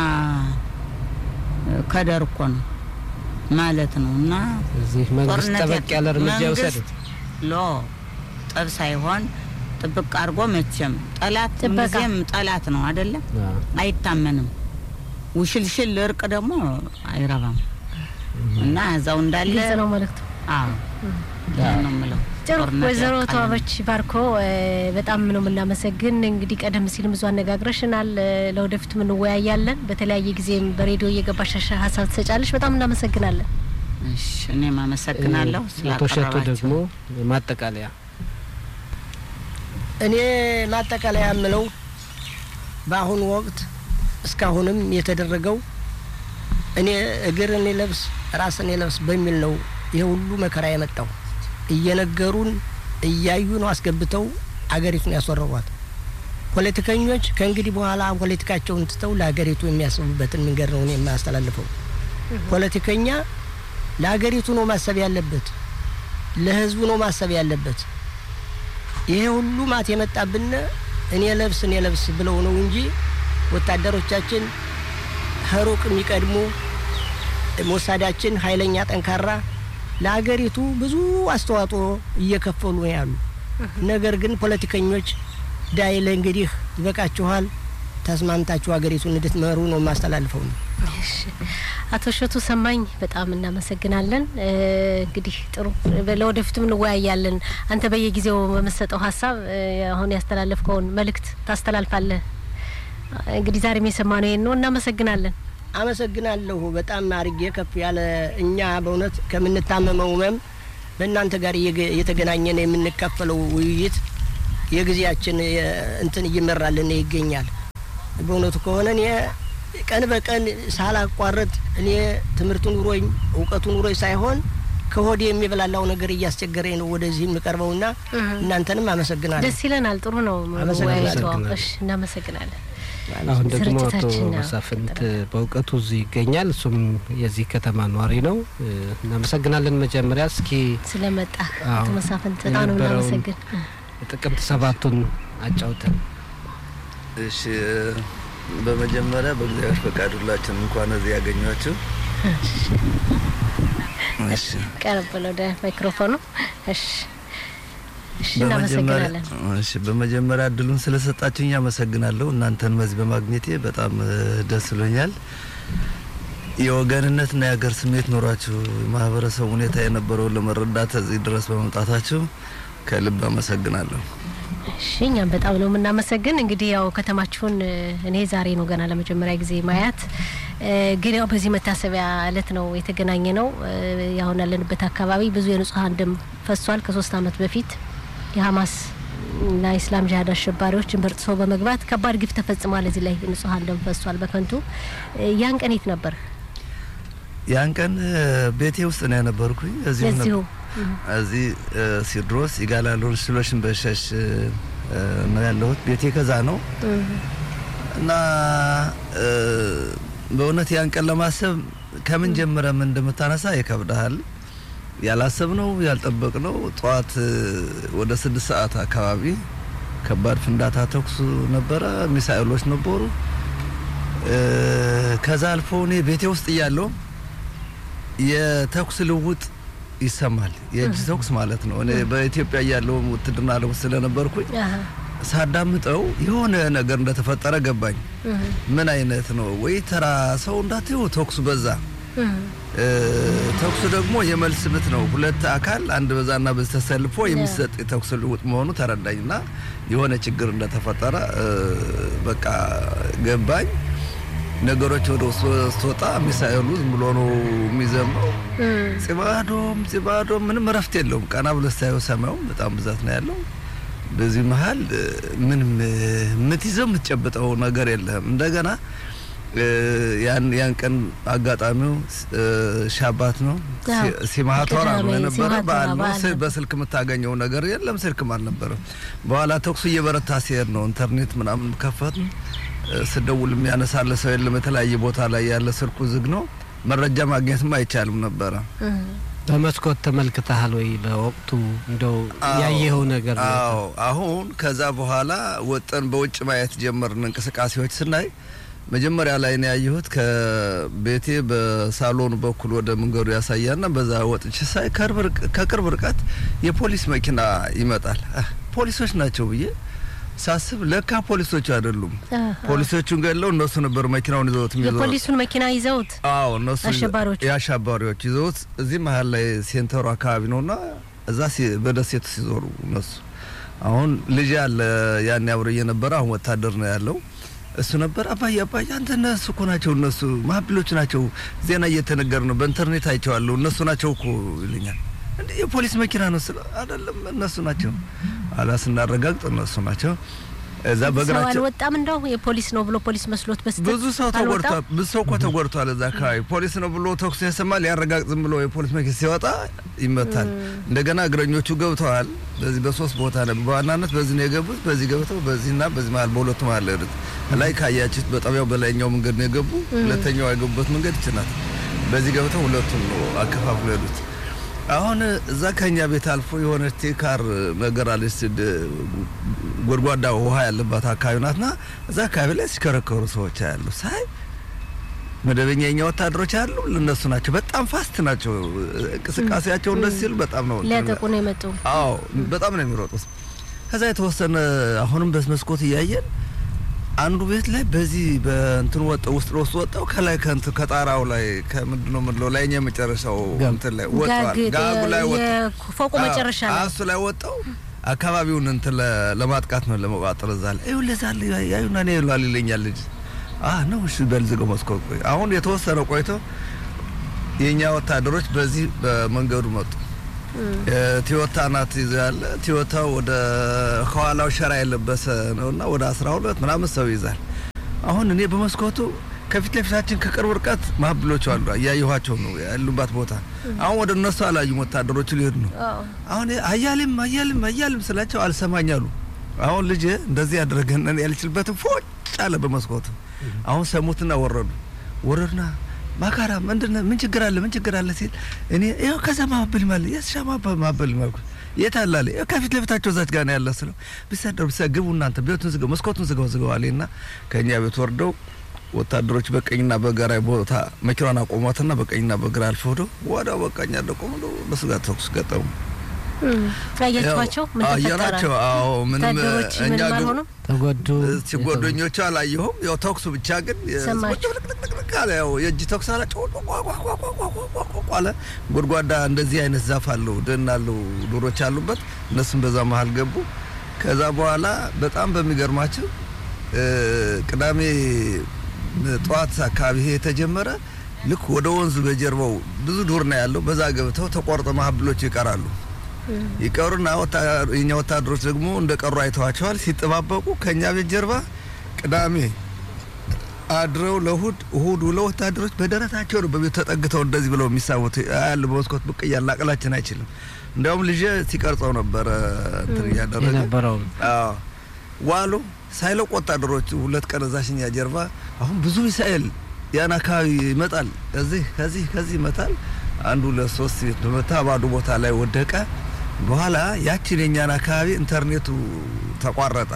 ከደር እኮ ነው ማለት ነው። እና እዚህ መንግስት ጦርነት ጠበቅ ያለ እርምጃ ይውሰድ። መንግስት ሎ ጠብ ሳይሆን ጥብቅ አድርጎ መቼም ጠላት ጥበቃ። ጊዜም ጠላት ነው አይደለም፣ አዎ። አይታመንም። ውሽልሽል እርቅ ደግሞ አይረባም እና እዛው እንዳለ ግልጽ ነው መልእክቱ። አዎ ያን ነው የምለው። ጥሩ ጦርነት ወይዘሮ ያብቃልን። ተዋበች ባርኮ እ፣ በጣም ነው የምናመሰግን። እንግዲህ ቀደም ሲልም ብዙ አነጋግረሽናል። እ፣ ለወደፊቱ እንወያያለን። በተለያየ ጊዜም በሬዲዮ እየገባሽ ሀሳብ ትሰጫለሽ። በጣም እናመሰግናለን። እሺ እኔም አመሰግናለሁ አቶ እሸቱ ስላቀረባችሁ። ደግሞ ማጠቃለያ እኔ ማጠቃለያ የምለው በአሁኑ ወቅት እስካሁንም የተደረገው እኔ እግር እኔ ለብስ ራስ እኔ ለብስ በሚል ነው ይሄ ሁሉ መከራ የመጣው። እየነገሩን እያዩ ነው አስገብተው አገሪቱን ያስወረሯት። ፖለቲከኞች ከእንግዲህ በኋላ ፖለቲካቸውን ትተው ለሀገሪቱ የሚያስቡበትን መንገድ ነው እኔ የማያስተላልፈው። ፖለቲከኛ ለሀገሪቱ ነው ማሰብ ያለበት፣ ለህዝቡ ነው ማሰብ ያለበት። ይሄ ሁሉ ማት የመጣብን እኔ ለብስ እኔ ለብስ ብለው ነው እንጂ ወታደሮቻችን ከሩቅ የሚቀድሙ ሞሳዳችን ኃይለኛ ጠንካራ ለሀገሪቱ ብዙ አስተዋጽኦ እየከፈሉ ነው ያሉ። ነገር ግን ፖለቲከኞች ዳይለ እንግዲህ ይበቃችኋል፣ ተስማምታችሁ ሀገሪቱን እንድትመሩ ነው የማስተላልፈው ነው። እሺ። አቶ እሸቱ ሰማኝ በጣም እናመሰግናለን። እ፣ እንግዲህ ጥሩ ለወደፊቱም እንወያያለን። አንተ በየጊዜው በምትሰጠው ሀሳብ እ፣ አሁን ያስተላለፍከውን መልእክት ታስተላልፋለህ። እንግዲህ ዛሬም የሰማነው ይሄን ነው። እናመሰግናለን። አመሰግናለሁ። በጣም አርጌ ከፍ ያለ እኛ በእውነት ከምንታመመው ህመም በእናንተ ጋር እየተገናኘን የምንካፈለው ውይይት የጊዜያችን እንትን እየመራልን ይገኛል። በእውነቱ ከሆነ እኔ ቀን በቀን ሳላቋረጥ እኔ ትምህርቱ ኑሮኝ እውቀቱ ኑሮኝ ሳይሆን ከሆዴ የሚበላላው ነገር እያስቸገረኝ ነው ወደዚህ የምቀርበውና እናንተንም አመሰግናለሁ። ደስ ይለናል። ጥሩ ነው አመሰግናለሁ። መወያየቱ። እሺ፣ እናመሰግናለን። አሁን ደግሞ አቶ ስርጭታችን ነው። መሳፍንት በእውቀቱ እዚህ ይገኛል። እሱም የዚህ ከተማ ኗሪ ነው። እ፣ እናመሰግናለን። መጀመሪያ እስኪ ስለመጣ አዎ፣ አቶ መሳፍንት በጣም ነው የነበረውን እናመሰግን። ጥቅምት ሰባቱን አጫውተን። እሺ በመጀመሪያ በእግዚአብሔር ፈቃድ ሁላችን እንኳን እዚህ ያገኟችሁ። እሺ ቀረብ ብለው ወደ ማይክሮፎኑ። እሺ፣ እሺ፣ በመጀመሪያ እናመሰግናለን። እሺ በመጀመሪያ እድሉን ስለሰጣችሁኝ አመሰግናለሁ። እናንተን በዚህ በማግኘቴ በጣም እ፣ ደስ ብሎኛል። የወገንነትና የሀገር ስሜት ኖሯችሁ የማህበረሰቡ ሁኔታ የነበረውን ለመረዳት እዚህ ድረስ በመምጣታችሁ ከልብ አመሰግናለሁ። እሺ እኛም በጣም ነው የምናመሰግን። እንግዲህ ያው ከተማችሁን እ፣ እኔ ዛሬ ነው ገና ለመጀመሪያ ጊዜ ማያት እ፣ ግን ያው በዚህ መታሰቢያ እለት ነው የተገናኘ ነው። እ፣ ያሁን ያለንበት አካባቢ ብዙ የንጹሀን ደም ፈሷል። ከሶስት አመት በፊት የሀማስ እና የእስላም ጂሀድ አሸባሪዎች ድንበር ጥሰው በመግባት ከባድ ግፍ ተፈጽሟል። እዚህ ላይ ንጹሀን ደም ፈሷል በከንቱ እ፣ ያን ቀን የት ነበር? ያን ቀን እ፣ ቤቴ ውስጥ ነው የነበርኩኝ። እዚሁ ነበር- እዚሁ እዚህ እ፣ ሲድሮስ ይጋላሉን ሽሎሽን በሸሽ እ፣ ነው ያለሁት። ቤቴ ከዛ ነው እና እ፣ በእውነት ያን ቀን ለማሰብ ከምን ጀምረ ምን እንደምታነሳ ይከብዳሃል። ያላሰብነው ያልጠበቅነው ጠዋት እ፣ ወደ ስድስት ሰዓት አካባቢ ከባድ ፍንዳታ ተኩስ ነበረ፣ ሚሳኤሎች ነበሩ። እ፣ ከዛ አልፎ እኔ ቤቴ ውስጥ እያለሁ የተኩስ ልውውጥ ይሰማል። የእጅ ተኩስ ማለት ነው። እኔ በኢትዮጵያ እያለሁ ውትድርና ዓለም ውስጥ ስለነበርኩኝ አሀ፣ ሳዳምጠው የሆነ ነገር እንደተፈጠረ ገባኝ። እህ፣ ምን አይነት ነው ወይ ተራ ሰው እንዳትዩ ተኩሱ በዛ። እህ፣ እ፣ ተኩሱ ደግሞ የመልስ ምት ነው። ሁለት አካል አንድ በዛና በዚህ ተሰልፎ የሚሰጥ የተኩስ ልውውጥ መሆኑ ተረዳኝና የሆነ ችግር እንደተፈጠረ እ፣ በቃ ገባኝ። ነገሮች ወደ ውስጥ ስትወጣ ሚሳኤሉ ዝም ብሎ ነው የሚዘምረው። እህ፣ ጽባዶም ጽባዶም ምንም እረፍት የለውም። ቀና ብሎ ስታየው ሰማዩም በጣም ብዛት ነው ያለው። በዚህ መሀል እ፣ ምንም እ፣ የምትይዘው የምትጨብጠው ነገር የለህም። እንደገና እ፣ ያን ያን ቀን አጋጣሚው እ፣ ሻባት ነው አዎ፣ ሲ- ሲማቶራ ነው ቅዳሜ የነበረ ሲማቶራ በዓል ነው። በዓል ስ- ነበር። በስልክ የምታገኘው ነገር የለም። ስልክም አልነበረም። በኋላ ተኩሱ እየበረታ ሲሄድ ነው ኢንተርኔት ምናምን ከፈት ስደውል የሚያነሳለ ሰው የለም። የተለያየ ቦታ ላይ ያለ ስልኩ ዝግ ነው። መረጃ ማግኘትም አይቻልም ነበረ። እህ። በመስኮት ተመልክተሃል ወይ? በወቅቱ እንደው አዎ፣ ያየኸው ነገር ነው? አዎ አሁን ከዛ በኋላ ወጠን በውጭ ማየት ጀመርን። እንቅስቃሴዎች ስናይ መጀመሪያ ላይ ነው ያየሁት ከቤቴ በሳሎን በኩል ወደ መንገዱ ያሳያና በዛ ወጥቼ ሳይ ከቅርብ ርቅ- ከቅርብ ርቀት የፖሊስ መኪና ይመጣል። አህ፣ ፖሊሶች ናቸው ብዬ ሳስብ ለካ ፖሊሶቹ አይደሉም። አሃ። ፖሊሶቹን ገለው እነሱ ነበር መኪናውን ይዘውት የሚዞሩት። የፖሊሱን መኪና ይዘውት አዎ እነሱ አሸባሪዎቹ? የአሸባሪዎች ይዘውት እዚህ መሀል ላይ ሴንተሩ አካባቢ ነውና እዛ ሲ- በደሴቱ ሲዞሩ እነሱ አሁን ልጅ ያለ ያን አብሮ እየነበረ አሁን ወታደር ነው ያለው እሱ ነበር አባዬ አባዬ አንተ እነሱ እኮ ናቸው እነሱ ማህብሎች ናቸው ዜና እየተነገር ነው በኢንተርኔት አይቼዋለሁ እነሱ ናቸው እኮ ይለኛል እንዴ የፖሊስ መኪና ነው ስለ አይደለም እነሱ ናቸው አላ ስናረጋግጥ እነሱ ናቸው እዛ ሰው በእግራቸው አልወጣም። እንደው የፖሊስ ነው ብሎ ፖሊስ መስሎት በስተት ብዙ ሰው ተጎድቷል። ብዙ ሰው እኮ ተጎድቷል። እዛ አካባቢ ፖሊስ ነው ብሎ ተኩስ ያሰማ ሊያረጋግጥ ዝም ብሎ የፖሊስ መኪና ሲወጣ ይመታል። እንደገና እግረኞቹ ገብተዋል። በዚህ በሶስት ቦታ ነው በዋናነት በዚህ ነው የገቡት። በዚህ ገብተው በዚህና በዚህ መሀል በሁለቱ መሀል ነው የሄዱት። ላይ ካያችሁት በጣቢያው በላይኛው መንገድ ነው የገቡ። ሁለተኛው የገቡበት መንገድ ይችላል። በዚህ ገብተው ሁለቱም ነው አከፋፍሎ የሄዱት። አሁን እዛ ከኛ ቤት አልፎ የሆነች ቴካር ነገር አለች ድ- ጎድጓዳ ውሃ ያለባት አካባቢ ናትና እዛ አካባቢ ላይ ሲከረከሩ ሰዎች ያሉ ሳይ መደበኛ የኛ ወታደሮች አሉ እነሱ ናቸው። በጣም ፋስት ናቸው። እንቅስቃሴያቸው እንደዚህ ሲሉ በጣም ነው ሊያጠቁ ነው የመጡ። አዎ በጣም ነው የሚሮጡት። ከዛ የተወሰነ አሁንም በመስኮት እያየን አንዱ ቤት ላይ በዚህ በእንትን ወጣው ውስጥ ለውስጥ ወጣው ከላይ ከንት ከጣራው ላይ ከምንድን ነው የምንለው ላይኛ የመጨረሻው ጋግ። እንትን ላይ ወጣው ጋግ ጋጉ ላይ ወጣው የፎቁ መጨረሻ ላይ እሱ ላይ ወጣው አካባቢውን እንትን ለ- ለማጥቃት ነው ለመቋጠር እዛ ላይ ይኸው ለዛ ያዩና እኔ ይሏል ይለኛል ልጅ አ ነው እሺ በል ዝገው መስኮት ቆይ። አሁን የተወሰነ ቆይቶ የኛ ወታደሮች በዚህ በመንገዱ መጡ። ቲዮታ ናት ይዞ ያለ ቲዮታው ወደ ከኋላው ሸራ የለበሰ ነውና ወደ አስራ ሁለት ምናምን ሰው ይዛል። አሁን እኔ በመስኮቱ ከፊት ለፊታችን ከቅርብ ርቀት ማብሎች አሉ እያየኋቸው ነው ያሉባት ቦታ። አሁን ወደ እነሱ አላዩም ወታደሮቹ ሊሄዱ ነው። አሁን አያልም አያልም አያልም ስላቸው አልሰማኝ አሉ። አሁን ልጅ እንደዚህ ያደረገን ያልችልበትም ፎጭ አለ በመስኮቱ። አሁን ሰሙትና ወረዱ ወረዱና ማካራ ምንድን ምን ችግር አለ ምን ችግር አለ ሲል እኔ ይኸው ከዛ ማበል ማለት የስሻ ማበል ማልኩት የት አለ አለ ይኸው ከፊት ለፊታቸው እዛች ጋር ነው ያለ ስለው ቢሰደሩ ቢሰ ግቡ እናንተ ቤቱን ዝገው መስኮቱን ዝገው ዝገው አለና ከእኛ ቤት ወርደው ወታደሮች በቀኝና በግራ ቦታ መኪናን አቆሟትና በቀኝና በግራ አልፈው ሄደው ወዲያው በቃኛ ደቆሙ በስጋት ተኩስ ገጠሙ። አያችኋቸው? ምን አየናቸው? አዎ ምንም ወታደሮች እኛ ምንም ግን አልሆኑም። ተጎዱ ሲጓደኞቹ አላየሁም። ያው ተኩሱ ብቻ ግን ሰማችሁ? ልቅልቅልቅ አለ። ያው የእጅ ተኩስ አለ። ቋቋቋቋቋቋቋቋ አለ። ጎድጓዳ እንደዚህ አይነት ዛፍ አለው፣ ደን አለው፣ ዶሮች አሉበት። እነሱም በዛ መሀል ገቡ። ከዛ በኋላ በጣም በሚገርማቸው እ ቅዳሜ ጠዋት አካባቢ ይሄ የተጀመረ ልክ ወደ ወንዙ በጀርባው ብዙ ዱር ነው ያለው። በዛ ገብተው ተቆርጠ ማህብሎች ይቀራሉ። ይቀሩና ወታ- የኛ ወታደሮች ደግሞ እንደ ቀሩ አይተዋቸዋል። ሲጠባበቁ ከኛ ቤት ጀርባ ቅዳሜ አድረው ለእሁድ እሁድ ውለው ወታደሮች በደረታቸው ነው በቤት ተጠግተው እንደዚህ ብለው የሚሳቡት ያለ በመስኮት ብቅ እያልን አቅላችን አይችልም። እንዲያውም ልጄ ሲቀርጸው ነበረ እንትን እያደረገ የነበረውን አዎ ዋሉ ሳይለቅ ወታደሮቹ ሁለት ቀን እዛሽ እኛ ጀርባ አሁን ብዙ ሚሳኤል ያን አካባቢ ይመጣል። ከዚህ ከዚህ ከዚህ ይመታል። አንዱ ለሶስት ቤት በመታ ባዶ ቦታ ላይ ወደቀ። በኋላ ያችን የኛን አካባቢ ኢንተርኔቱ ተቋረጠ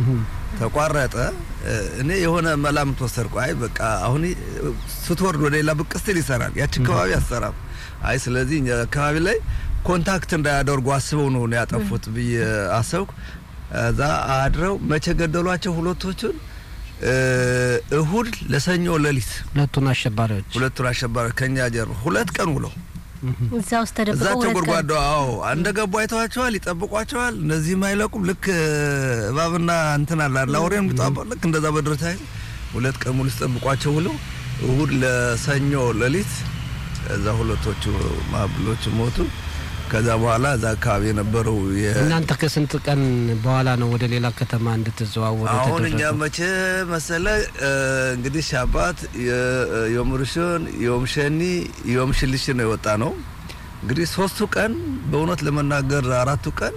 ተቋረጠ። እ፣ እኔ የሆነ መላምት ወሰድኩ። አይ በቃ አሁን ስትወርድ ወደ ሌላ ብቅ ስትል ይሰራል፣ ያች አካባቢ አሰራም። አይ ስለዚህ እኛ አካባቢ ላይ ኮንታክት እንዳያደርጉ አስበው ነው ነው ያጠፉት ብዬ አሰብኩ። እዛ አድረው መቼ ገደሏቸው ሁለቶቹን? እ፣ እሁድ ለሰኞ ሌሊት ሁለቱን አሸባሪዎች ሁለቱን አሸባሪዎች ከኛ ጀርባ ሁለት ቀን ውለው እዛ ውስጥ ተደብቀው እዛቸው ሁለት ቀን ጎድጓዳ አዎ እንደገቡ አይተዋቸዋል፣ ይጠብቋቸዋል። እነዚህም አይለቁም። ልክ እባብና እንትን አለ አይደል አውሬም ቢጣበቅ ልክ እንደዛ በድረታ ሁለት ቀን ሙሉ ሲጠብቋቸው ውለው እሁድ ለሰኞ ሌሊት እዛ ሁለቶቹ ማብሎች ሞቱ። ከዛ በኋላ እዛ አካባቢ የነበረው የ- እናንተ ከስንት ቀን በኋላ ነው ወደ ሌላ ከተማ እንድትዘዋወሩ አሁን እኛ የተደረገው? መቼ መሰለ እ፣ እንግዲህ ሻባት ዮም ርሽን ዮም ሸኒ ዮም ሽልሽ ነው የወጣ ነው። እንግዲህ ሶስቱ ቀን በእውነት ለመናገር አራቱ ቀን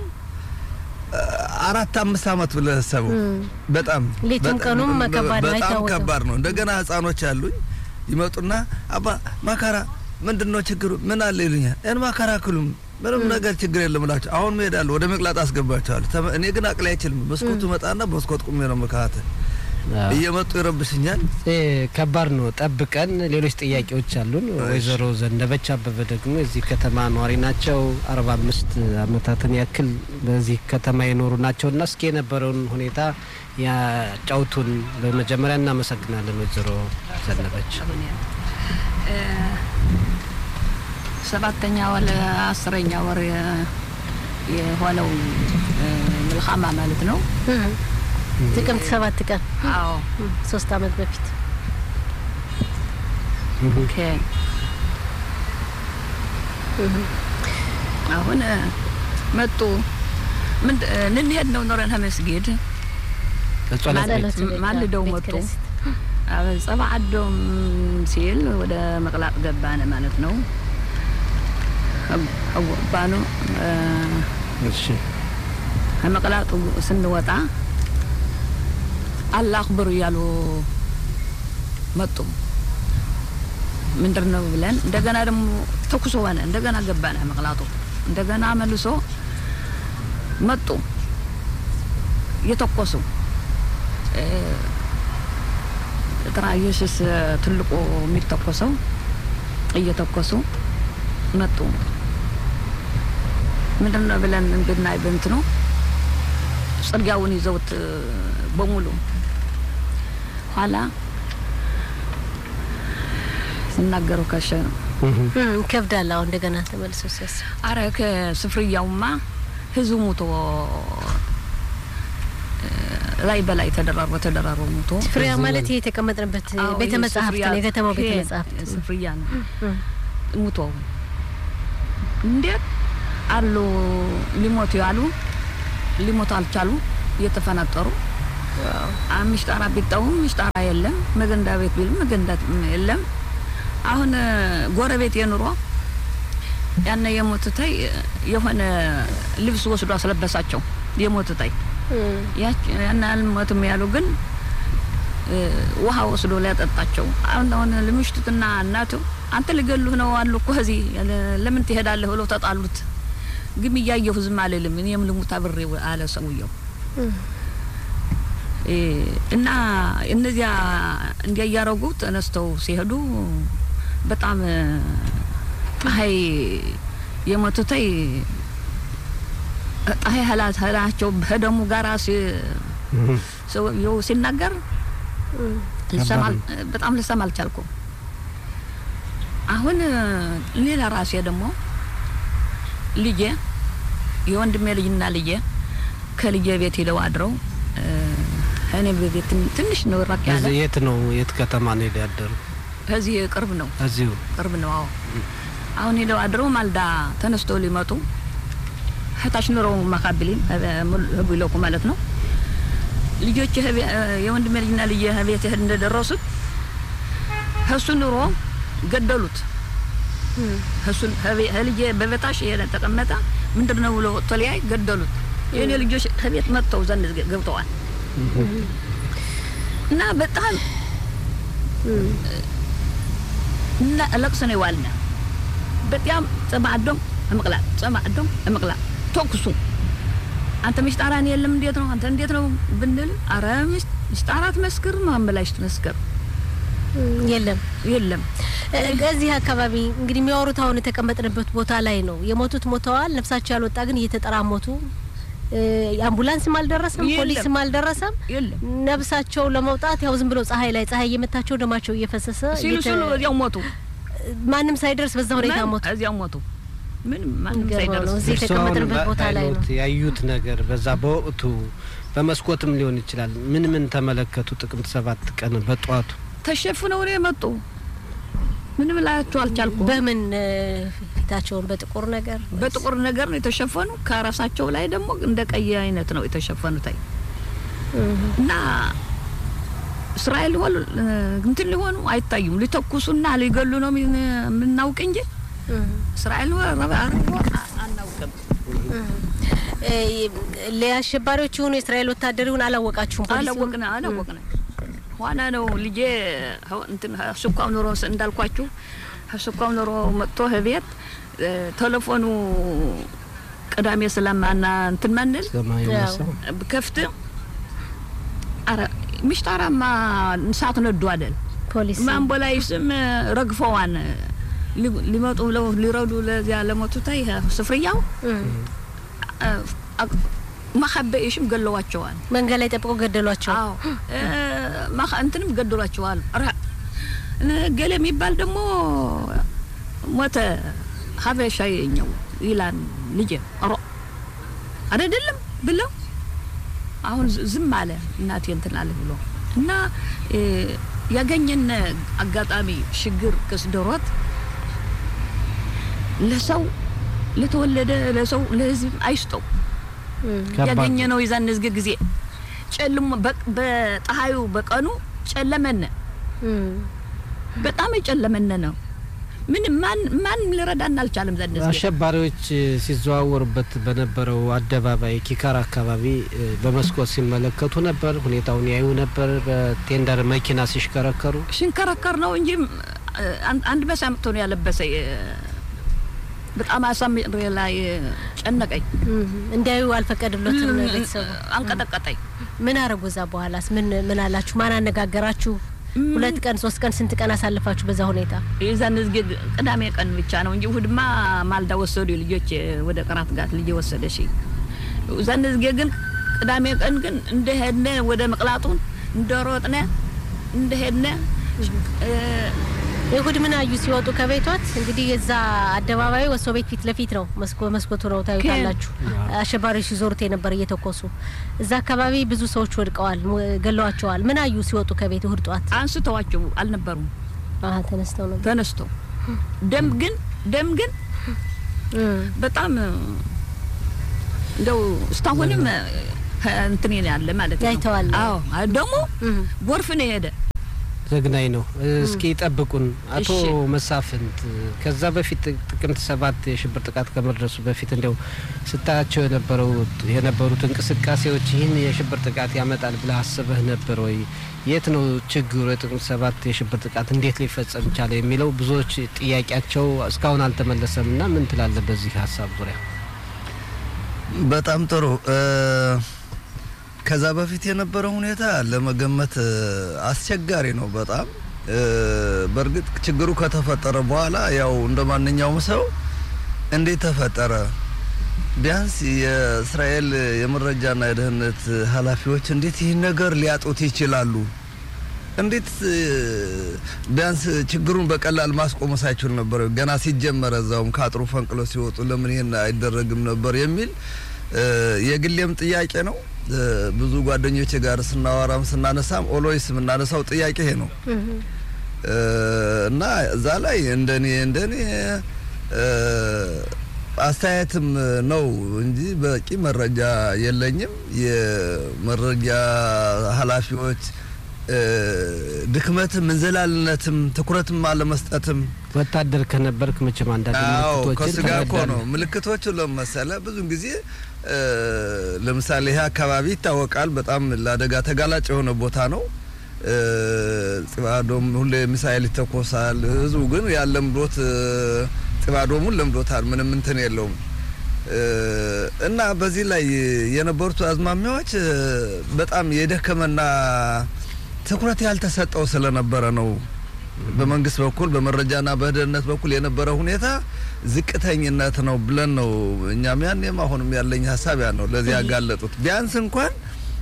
እ፣ አራት አምስት አመት ብለህ ሰበው በጣም ሌቱም በጣም- ቀኑም ከባድ ነው፣ በጣም አይታወቅም። ከባድ ነው። እንደገና ህጻኖች አሉኝ ይመጡና አባ ማካራ ምንድን ነው ችግሩ ምን አለ ይሉኛል። ያን ማካራ ክሉም ምንም ነገር ችግር የለም እላቸው። አሁን እሄዳለሁ ወደ መቅላጥ አስገባቸዋለሁ። ተመ- እኔ ግን አቅላይ አይችልም። መስኮቱ መጣና በመስኮት ቁሜ ነው መካተል አዎ። እየመጡ ይረብሽኛል። እ፣ ከባድ ነው። ጠብቀን ሌሎች ጥያቄዎች አሉን። ወይዘሮ ዘነበች አበበ ደግሞ የዚህ ከተማ ነዋሪ ናቸው። አርባ አምስት አመታትን ያክል በዚህ ከተማ የኖሩ ናቸው እና እስኪ የነበረውን ሁኔታ ያጫውቱን። በመጀመሪያ እናመሰግናለን ወይዘሮ ዘነበች። ሰባተኛ ወር አስረኛ ወር የ- የሆነው እ፣ ምልኻማ ማለት ነው። እም። ጥቅምት ሰባት ቀን አዎ እም፣ ሶስት አመት በፊት ኦኬ። አሁን እ፣ መጡ ምን እ፣ ልንሄድ ነው ኖረን መስጊድ ጸሎት ማለት ቤት ጸሎት ቤት፣ ማልደው ቤተ መጡ። ክርስቲያን። አበ ጸባ አዶም ሲል ወደ መቅላጥ ገባነ ማለት ነው። ገባኑ እሺ ከመቅላጡ ስንወጣ አላህ አክብሩ እያሉ መጡ። ምንድን ነው ብለን እንደገና ደግሞ ተኩሶ ሆነ። እንደገና ገባነ መቅላጡ እንደገና መልሶ መጡ እየተኮሱ እ፣ ጥራ ኢየሱስ ትልቁ የሚተኮሰው እየተኮሱ መጡ። ምንድን ነው ብለን እንድናይ በእንትኑ ጽርጊያውን ይዘውት እ፣ በሙሉ ኋላ ሲናገሩ ከሸ ነው። እም፣ ይከብዳል። አሁን እንደገና ተመልሶ ሲያስብ አረ ከስፍርያውማ ህዝቡ ሙቶ እ፣ ላይ በላይ ተደራርቦ ተደራርቦ ሞቶ ስፍሪያ ማለት ይሄ የተቀመጥንበት አዎ፣ ቤተ ይሄ መጻሕፍት ስፍሪያ- ነው፣ የከተማው ቤተ ይሄ መጻሕፍት ስፍርያ ነው እም። ሙቶ እንዴት አሉ ሊሞቱ ያሉ ሊሞቱ አልቻሉ እየተፈናጠሩ ምሽጣራ ቢጠውም ምሽጣራ የለም መገንዳ ቤት ቢልም መገንዳ የለም አሁን እ፣ ጎረቤት የኑሮ ያነ የሞትተይ የሆነ ልብስ ወስዶ አስለበሳቸው የሞትተይ እም። ያች ያን አልሞትም ያሉ ግን እ፣ ውሃ ወስዶ ሊያጠጣቸው አሁን አሁን ልምሽቱትና እናቱ አንተ ሊገሉህ ነው አሉ እኮ እዚህ ያለ- ለምን ትሄዳለህ ብለው ተጣሉት። ግን እያየሁ ዝም አልልም እኔም ልሙት አብሬ አለ ሰውየው እ፣ እና እነዚያ እንዲያ እያረጉ ተነስተው ሲሄዱ በጣም እ፣ ፀሐይ የሞቱተይ ፀሐይ ህላት ህላቸው በደሙ ጋራ ሲ- ሰውየው ሲናገር ልሰማ አል- በጣም ልሰማ አልቻልኩም። አሁን እ፣ ሌላ ራሴ ደግሞ ልጄ የወንድሜ ልጅና ልጄ ከልጄ ቤት ሄደው አድረው እ፣ እኔ በቤት ትንሽ ነው ራቅ ያለ እዚህ የት ነው የት ከተማ ነው ሄደ ያደሩ? ከዚህ ቅርብ ነው እዚሁ ቅርብ ነው። አዎ አሁን ሄደው አድረው ማልዳ ተነስተው ሊመጡ ህታች ኑረው ማካብሊን ህቡ ይለቁ ማለት ነው። ልጆች የወንድሜ ልጅና ልጅ ቤት እህል እንደደረሱት እሱ ኑሮ ገደሉት። እሱን ልጄ በበታሽ ተቀመጠ ምንድን ነው ብሎ ተለያይ ገደሉት። የእኔ ልጆች ከቤት መጥተው ዘንድ ገብተዋል እና በጣም እና ለቅሶ ነው የዋልነ። በጣም ጸማዕዶም እምቅላጥ ጸማዕዶም እምቅላጥ ተኩሱ አንተ ምሽጣራን የለም እንዴት ነው አንተ እንዴት ነው ብንል፣ አረ ምሽጣራት መስክር ማን በላሽ ትመስክር የለም የለም። እዚህ አካባቢ እንግዲህ የሚያወሩት አሁን የተቀመጥንበት ቦታ ላይ ነው። የሞቱት ሞተዋል። ነፍሳቸው ያልወጣ ግን እየተጠራሞቱ አምቡላንስም አልደረሰም፣ የለም። ፖሊስም አልደረሰም። የለም ነፍሳቸው ለመውጣት ያው ዝም ብሎ ፀሐይ ላይ ፀሐይ እየመታቸው ደማቸው እየፈሰሰ ሲሉ እየተ- ሲሉ እዚያው ሞቱ። ማንም ሳይደርስ በዛ ሁኔታ ማን- ሞቱ። እዚያው ሞቱ። ምንም ማንም የሚገርመው ነው። ሳይደርስ እዚህ እርስዎ አሁን የተቀመጥንበት ቦታ ላይ ነው። በዓይኖት ያዩት ነገር በዛ በወቅቱ በመስኮትም ሊሆን ይችላል። ምን ምን ተመለከቱ? ጥቅምት ሰባት ቀን በጠዋቱ ተሸፍነው ነው የመጡ። ምንም ላያቸው አልቻልኩም። በምን እ፣ ፊታቸውን በጥቁር ነገር ወይስ- በጥቁር ነገር ነው የተሸፈኑ። ከራሳቸው ላይ ደግሞ እንደ ቀይ አይነት ነው የተሸፈኑት። አይ እህ፣ እና እስራኤል ሆን እንትን ሊሆኑ አይታዩም። ሊተኩሱና ሊገሉ ነው የምን- የምናውቅ እንጂ እህ። እስራኤል ረባ አርጎ አናውቅም። እ፣ ለአሸባሪዎች የሆኑ የእስራኤል ወታደር ይሁን አላወቃችሁም? ፖሊስ ይሁን? አላወቅነ አላወቅነ ኋላ ነው ልጄ ሀው- እንትን ሱኳው ኑሮ ስ- እንዳልኳችሁ ሱኳው ኑሮ መጥቶ ቤት ቴሌፎኑ ቅዳሜ ስለማና እንትን መንል ስለማይነሳው ከፍት አረ ምሽጣራማ እሳት ነዱ አይደል ፖሊስ ማንቦላይ ስም ረግፈዋን ሊ- ሊመጡ ብለው ሊረዱ ለዚያ ለሞቱታይ ስፍርያው እህ፣ ማኸበኤሽም ገለዋቸዋል። መንገድ ላይ ጠብቆ ገደሏቸው። አዎ እ፣ ማኸ- እንትንም ገደሏቸዋል። ኧረ እ፣ ገሌ የሚባል ደግሞ ሞተ ሀበሻ የኛው ይላል ልጄ ሮ አይደለም ብለው አሁን ዝ- ዝም አለ እናቴ እንትን አለ ብሎ እና እ፣ ያገኘን አጋጣሚ ችግር ከስደሮት ለሰው ለተወለደ ለሰው ለህዝብ አይስጠው እህ፣ ከባድ ያገኘ ነው። ነው የዛን ዝግ ጊዜ ጨልሞ በ- በፀሐዩ በቀኑ ጨለመነ እህ። በጣም የጨለመነ ነው። ምን ማን ማን ሊረዳን አልቻለም። ዘንድ አሸባሪዎች ሲዘዋወሩበት በነበረው አደባባይ ኪካር አካባቢ እ፣ በመስኮት ሲመለከቱ ነበር። ሁኔታውን ያዩ ነበር። በቴንደር መኪና ሲሽከረከሩ ሽንከረከር ነው እንጂ እ፣ አንድ- አንድ መሳምቶ ነው ያለበሰ እ፣ በጣም አሳምሬ ላይ ጨነቀኝ፣ እህ። እንዲያዩ አልፈቀድሎትም ቤተሰቡ። አንቀጠቀጠኝ። ምን አረጉ? እዛ በኋላስ ምን ምን አላችሁ? ማን አነጋገራችሁ? ሁለት ቀን ሶስት ቀን ስንት ቀን አሳልፋችሁ በዛ ሁኔታ? የዛን ዝግ ቅዳሜ ቀን ብቻ ነው እንጂ እሑድማ ማልዳ ወሰዱ ልጆች ወደ ቅራት ጋር ልጅ ወሰደ ሺ እዛን ዝግ ግን ቅዳሜ ቀን ግን እንደሄድነ ወደ መቅላጡን እንደሮጥነ እንደሄድነ እ፣ እሁድ ምን አዩ ሲወጡ ከቤቷት? እንግዲህ የዛ አደባባዩ ወሶ ቤት ፊት ለፊት ነው። መስኮ መስኮቱ ነው ታዩታላችሁ። አሸባሪዎች ሲዞሩት የነበር እየተኮሱ እዛ አካባቢ ብዙ ሰዎች ወድቀዋል፣ ሙ- ገለዋቸዋል። ምን አዩ ሲወጡ ከቤት እሁድ ጧት? አንስተዋቸው አልነበሩም አሀ ተነስተው ነበር። ተነስቶ ደም ግን ደም ግን እም፣ በጣም እንደው እስካሁንም እንትን ያለ ማለት ነው። ያይተዋል። አዎ ደግሞ እም። ጎርፍ ነው የሄደ ዘግናኝ ነው። እስኪ ጠብቁን አቶ እሺ። መሳፍንት። ከዛ በፊት ጥቅምት ሰባት የሽብር ጥቃት ከመድረሱ በፊት እንዲያው ስታያቸው የነበረው የነበሩት እንቅስቃሴዎች ይህን የሽብር ጥቃት ያመጣል ብለህ አስበህ ነበር ወይ? የት ነው ችግሩ? የጥቅምት ሰባት የሽብር ጥቃት እንዴት ሊፈጸም ቻለ የሚለው ብዙዎች ጥያቄያቸው እስካሁን አልተመለሰም እና ምን ትላለህ በዚህ ሀሳብ ዙሪያ? በጣም ጥሩ እ፣ ከዛ በፊት የነበረው ሁኔታ ለመገመት እ፣ አስቸጋሪ ነው በጣም እ፣ በእርግጥ ችግሩ ከተፈጠረ በኋላ ያው እንደ ማንኛውም ሰው እንዴት ተፈጠረ ቢያንስ የእስራኤል የመረጃና የደህንነት ኃላፊዎች እንዴት ይህን ነገር ሊያጡት ይችላሉ? እንዴት እ፣ ቢያንስ ችግሩን በቀላል ማስቆም ሳይችሉ ነበር? ገና ሲጀመረ እዛውም ከአጥሩ ፈንቅሎ ሲወጡ ለምን ይሄን አይደረግም ነበር የሚል እ፣ የግሌም ጥያቄ ነው። እ፣ ብዙ ጓደኞቼ ጋር ስናወራም ስናነሳም ኦሎይስ የምናነሳው ጥያቄ ይሄ ነው እም፣ እ፣ እና እዛ ላይ እንደኔ እንደኔ እ፣ አስተያየትም ነው እንጂ በቂ መረጃ የለኝም። የመረጃ ኃላፊዎች እ፣ ድክመትም እንዝላልነትም ትኩረትም አለመስጠትም ወታደር ከነበርክ መቼም አንዳንድ አዎ ምልክቶችን ከሱ ጋር እኮ ነው ትረዳለህ። ምልክቶቹ ለመሰለ ብዙን ጊዜ እ፣ ለምሳሌ ይሄ አካባቢ ይታወቃል። በጣም ለአደጋ ተጋላጭ የሆነ ቦታ ነው። እ፣ ጽባዶም ሁሌ ሚሳኤል ይተኮሳል። ህዝቡ ግን ያለምዶት እ፣ ጽባዶሙን ለምዶታል። ምንም እንትን የለውም እ፣ እና በዚህ ላይ የነበሩት አዝማሚያዎች እ፣ በጣም የደከመና ትኩረት ያልተሰጠው ስለነበረ ነው። በመንግስት በኩል በመረጃና በደህንነት በኩል የነበረ ሁኔታ ዝቅተኝነት ነው ብለን ነው እኛም ያኔም አሁንም ያለኝ ሀሳብ ያ ነው። ለዚህ ያጋለጡት ቢያንስ እንኳን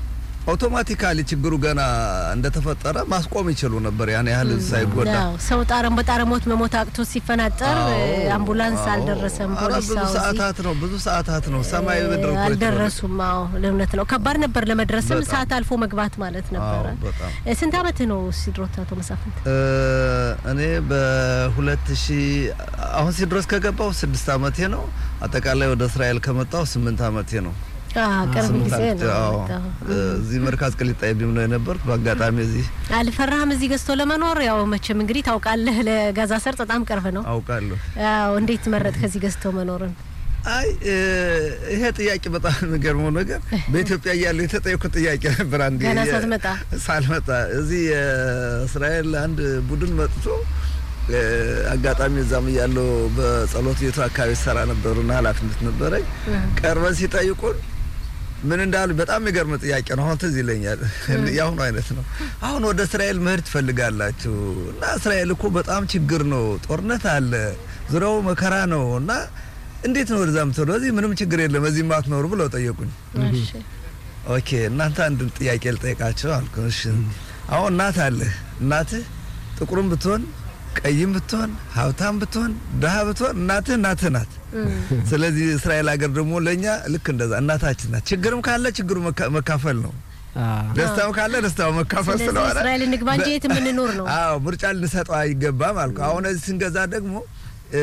አውቶማቲካሊ ችግሩ ገና እንደተፈጠረ ማስቆም ይችሉ ነበር፣ ያን ያህል ሳይጎዳ። አዎ፣ ሰው ጣረም በጣረሞት መሞት አቅቶ ሲፈናጠር አዎ፣ አምቡላንስ አዎ። አልደረሰም። ኧረ ፖሊስ ብዙ አዎ፣ እዚህ ሰዓታት ነው ብዙ ሰዓታት ነው ሰማይ ምድር እኮ አልደረሱም። አዎ ለእውነት ነው ከባድ ነበር ለመድረስም በጣም። ሰዓት አልፎ መግባት ማለት ነበረ። አዎ፣ በጣም እ፣ ስንት አመት ነው ሲድሮት አቶ መሳፍንት? እ፣ እኔ በሁለት ሺህ አሁን ሲድረስ ከገባው ስድስት አመቴ ነው። አጠቃላይ ወደ እስራኤል ከመጣው ስምንት አመቴ ነው። አ ቅርብ ስምንት ጊዜ አመቴ፣ ነው አዎ። የመጣው። እ፣ እዚህ መርካዝ ቅሊጣ ቢም ነው የነበርኩ። በአጋጣሚ እዚህ አልፈራህም እዚህ ገዝቶ ለመኖር? ያው መቼም እንግዲህ ታውቃለህ ለጋዛ ሰርጥ በጣም ቅርብ ነው። አውቃለሁ። አዎ እንዴት መረጥ ከዚህ ገዝቶ መኖርን? አይ እ፣ ይሄ ጥያቄ በጣም የሚገርመው ነገር በኢትዮጵያ እያለሁ የተጠየኩት ጥያቄ ነበር። አንዴ ገና የ- ሳትመጣ? ሳልመጣ እዚህ የእስራኤል አንድ ቡድን መጥቶ እ፣ አጋጣሚ እዛም እያለሁ በጸሎት ቤቱ አካባቢ ሰራ ነበሩና ኃላፊነት ነበረኝ። ቀርበን ሲጠይቁን ምን እንዳሉ በጣም የሚገርም ጥያቄ ነው። አሁን ትዝ ይለኛል። የአሁኑ አይነት ነው። አሁን ወደ እስራኤል መሄድ ትፈልጋላችሁ እና እስራኤል እኮ በጣም ችግር ነው፣ ጦርነት አለ፣ ዙሪያው መከራ ነው እና እንዴት ነው ወደዛ ምትሄዱ? እዚህ ምንም ችግር የለም እዚህ ማትኖሩ ብለው ጠየቁኝ። እሺ ኦኬ እናንተ አንድ ጥያቄ ልጠይቃቸው አልኩ። እሺ አሁን እናት አለህ። እናትህ ጥቁርም ብትሆን ቀይም ብትሆን ሀብታም ብትሆን ድሀ ብትሆን እናትህ እናትህ ናት። ስለዚህ እስራኤል ሀገር ደግሞ ለእኛ ልክ እንደዛ እናታችን ናት። ችግርም ካለ ችግሩ መካ- መካፈል ነው። አዎ። ደስታው ካለ ደስታው መካፈል ስለዚህ ስለሆነ እስራኤል እንግባ እንጂ የት የምንኖር ነው። አዎ ምርጫ ልንሰጠው አይገባም አልኩ። አሁን እዚህ ስንገዛ ደግሞ እ፣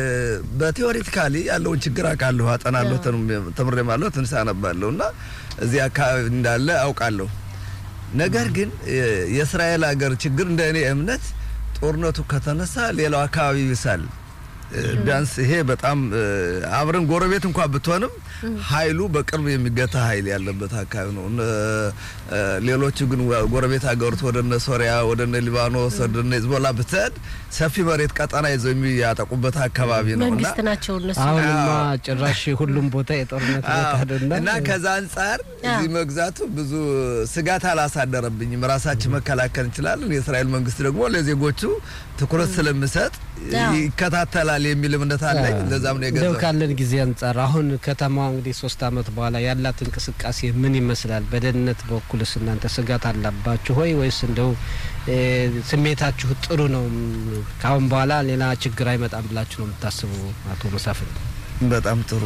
በቴዎሬቲካሊ ያለውን ችግር አውቃለሁ፣ አጠናለሁ፣ ተንም- ተምሬማለሁ፣ ትንሽ አነባለሁ እና እዚህ አካባቢ እንዳለ አውቃለሁ። ነገር ግን እ፣ የእስራኤል ሀገር ችግር እንደ እኔ እምነት ጦርነቱ ከተነሳ ሌላው አካባቢ ይብሳል። እ፣ ቢያንስ ይሄ በጣም እ፣ አብረን ጎረቤት እንኳን ብትሆንም ኃይሉ በቅርብ የሚገታ ኃይል ያለበት አካባቢ ነው። እነ፣ እ፣ ሌሎቹ ግን ወ- ጎረቤት ሀገሮች ወደ እነ ሶሪያ፣ ወደ እነ ሊባኖስ፣ ወደ እነ ሂዝቦላ ብትሄድ ሰፊ መሬት ቀጠና ይዘው የሚያጠቁበት አካባቢ ነው እና መንግስት ናቸው እነሱ። አሁንማ አዎ። ጭራሽ ሁሉም ቦታ የጦርነት ቦታ አዎ። አይደለም እና ከዛ አንጻር እዚህ መግዛቱ ብዙ ስጋት አላሳደረብኝም። ራሳችን መከላከል እንችላለን። የእስራኤል መንግስት ደግሞ ለዜጎቹ ትኩረት ስለምሰጥ አዎ። ይከታተላል የሚል እምነት አለኝ። ለዛም ነው እንደው የገዛው። ካለን ጊዜ አንጻር አሁን ከተማዋ እንግዲህ ሶስት አመት በኋላ ያላት እንቅስቃሴ ምን ይመስላል? በደህንነት በኩልስ እናንተ ስጋት አላባችሁ ሆይ ወይስ እንደው ስሜታችሁ ጥሩ ነው? ከአሁን በኋላ ሌላ ችግር አይመጣም ብላችሁ ነው የምታስቡ? አቶ መሳፍንት በጣም ጥሩ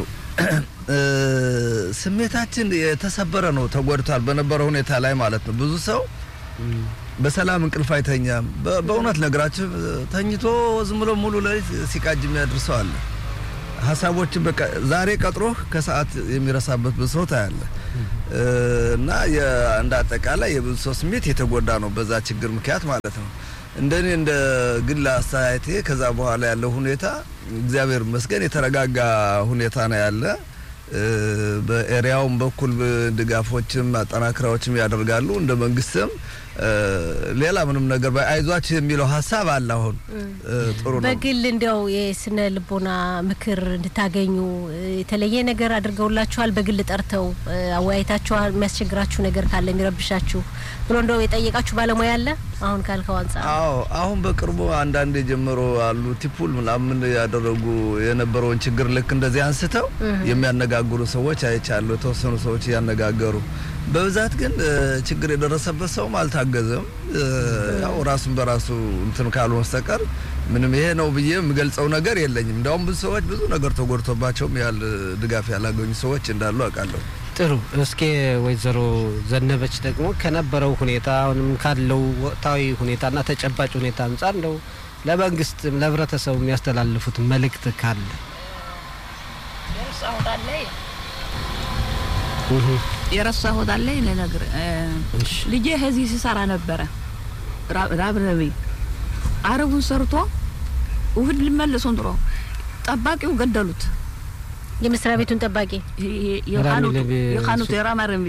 ስሜታችን የተሰበረ ነው፣ ተጎድቷል። በነበረው ሁኔታ ላይ ማለት ነው። ብዙ ሰው በሰላም እንቅልፍ አይተኛም። በእውነት ነገራችሁ ተኝቶ ዝም ብሎ ሙሉ ሌሊት ሲቃጅ የሚያድርሰው አለ። ሀሳቦችን በቃ ዛሬ ቀጥሮህ ከሰዓት የሚረሳበት ብዙ ሰው ታያለ እና እንደ አጠቃላይ የብዙ ሰው ስሜት የተጎዳ ነው በዛ ችግር ምክንያት ማለት ነው። እንደኔ እንደ ግል አስተያየቴ ከዛ በኋላ ያለው ሁኔታ እግዚአብሔር ይመስገን የተረጋጋ ሁኔታ ነው ያለ። በኤሪያውም በኩል ድጋፎችም አጠናክራዎችም ያደርጋሉ። እንደ መንግስትም ሌላ ምንም ነገር አይዟችሁ የሚለው ሀሳብ አለ። አሁን ጥሩ ነው። በግል እንዲያው የስነ ልቦና ምክር እንድታገኙ የተለየ ነገር አድርገውላችኋል? በግል ጠርተው አወያይታችኋል? የሚያስቸግራችሁ ነገር ካለ የሚረብሻችሁ ብሎ እንደው የጠየቃችሁ ባለሙያ አለ? አሁን ካልከው አንጻር አዎ፣ አሁን በቅርቡ አንዳንድ የጀመሩ አሉ ቲፑል ምናምን ያደረጉ የነበረውን ችግር ልክ እንደዚህ አንስተው የሚያነጋግሩ ሰዎች አይቻለሁ። የተወሰኑ ሰዎች እያነጋገሩ በብዛት ግን ችግር የደረሰበት ሰውም አልታገዘም። ያው ራሱን በራሱ እንትን ካሉ በስተቀር ምንም ይሄ ነው ብዬ የምገልጸው ነገር የለኝም። እንዲያውም ብዙ ሰዎች ብዙ ነገር ተጎድቶባቸውም ያህል ድጋፍ ያላገኙ ሰዎች እንዳሉ አውቃለሁ። ጥሩ። እስኪ ወይዘሮ ዘነበች ደግሞ ከነበረው ሁኔታ አሁንም ካለው ወቅታዊ ሁኔታና ተጨባጭ ሁኔታ አንጻር እንደው ለመንግስትም ለህብረተሰቡ የሚያስተላልፉት መልእክት ካለ የረሳሁት አለ ልነግር ልጄ ከዚህ ሲሰራ ነበረ ራብረቢ አረቡን ሰርቶ ውህድ ሊመለሱን ጥሮ ጠባቂው ገደሉት። የመስሪያ ቤቱን ጠባቂ የካኑቱ የራማረቢ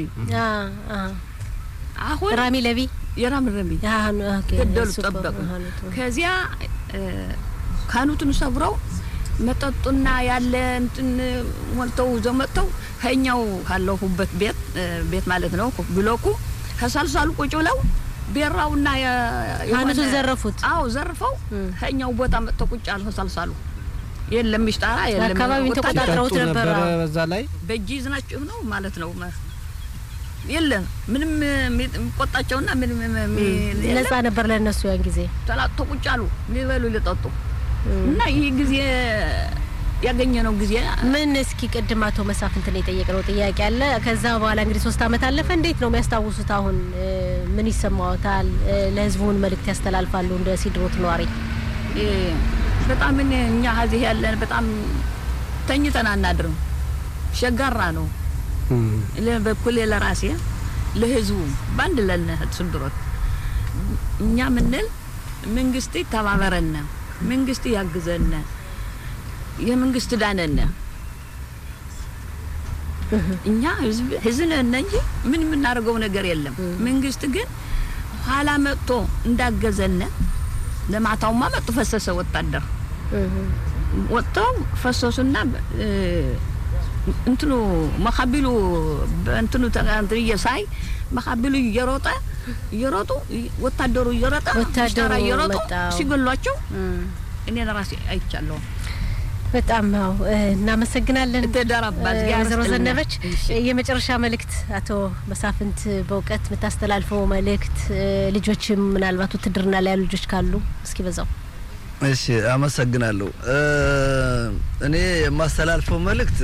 አሁን ራሚ ለቢ የራምረቢ ገደሉት ጠበቁ። ከዚያ ካኑቱን ሰብረው መጠጡና ያለ እንትን ሞልተው ይዘው መጥተው ከኛው ካለሁበት ቤት ቤት ማለት ነው ብሎኩ ከሳልሳሉ ቁጭ ብለው ቤራውና ካኑቱን ዘረፉት። አዎ ዘርፈው ከኛው ቦታ መጥተው ቁጭ አሉ። ከሳልሳሉ የለም ሚሽጣራ የለም አካባቢውን ተቆጣጥረውት ነበረ። በዛ ላይ በእጅ ይዝናችሁ ነው ማለት ነው። የለም ምንም የሚቆጣቸውና ምንም ነጻ ነበር ለእነሱ ያን ጊዜ ተላጥቶ ቁጭ አሉ የሚበሉ ሊጠጡ እና ይህ ጊዜ ያገኘነው ጊዜ ምን እስኪ ቅድም አቶ መሳፍንትን የጠየቅነው ጥያቄ አለ። ከዛ በኋላ እንግዲህ ሶስት አመት አለፈ። እንዴት ነው የሚያስታውሱት? አሁን ምን ይሰማዎታል? ለህዝቡን መልእክት ያስተላልፋሉ? እንደ ሲድሮት ነዋሪ በጣም እኛ ሀዚህ ያለን በጣም ተኝተን አናድርም። ሸጋራ ነው በኩል ለራሴ ለህዝቡ በአንድ ለነ ስንድሮት እኛ ምንል መንግስት ተባበረነ መንግስት ያግዘነ የመንግስት ዳነነ እኛ ህዝብ ህዝብ ነን እንጂ ምን የምናደርገው ነገር የለም። መንግስት ግን ኋላ መጥቶ እንዳገዘነ ለማታውማ መጡ ፈሰሰ ወታደር ወጥተው ፈሰሱና እንትኑ መካቢሉ በእንትኑ እንትን እየሳይ መካቢሉ እየሮጠ እየሮጡ ወታደሩ እየሮጠ ወታደሩ እየሮጡ መጣ። ሲገሏቸው እኔ ለራሴ አይቻለሁ። በጣም ነው እናመሰግናለን። ተደራባት ጋር ወይዘሮ ስጥልና። ዘነበች እሺ። የመጨረሻ መልእክት አቶ መሳፍንት በእውቀት የምታስተላልፈው መልእክት ልጆችም ምናልባት ውትድርና ላይ ያሉ ልጆች ካሉ እስኪ በዛው እሺ አመሰግናለሁ። እኔ የማስተላልፈው መልእክት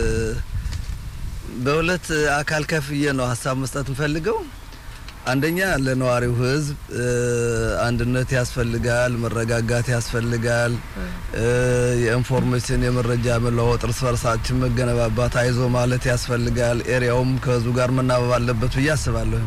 በሁለት አካል ከፍዬ ነው ሀሳብ መስጠት እንፈልገው። አንደኛ ለነዋሪው ሕዝብ አንድነት ያስፈልጋል፣ መረጋጋት ያስፈልጋል። የኢንፎርሜሽን የመረጃ መለዋወጥ፣ እርስ በርሳችን መገነባባት፣ አይዞ ማለት ያስፈልጋል። ኤሪያውም ከህዝቡ ጋር መናበብ አለበት ብዬ አስባለሁ።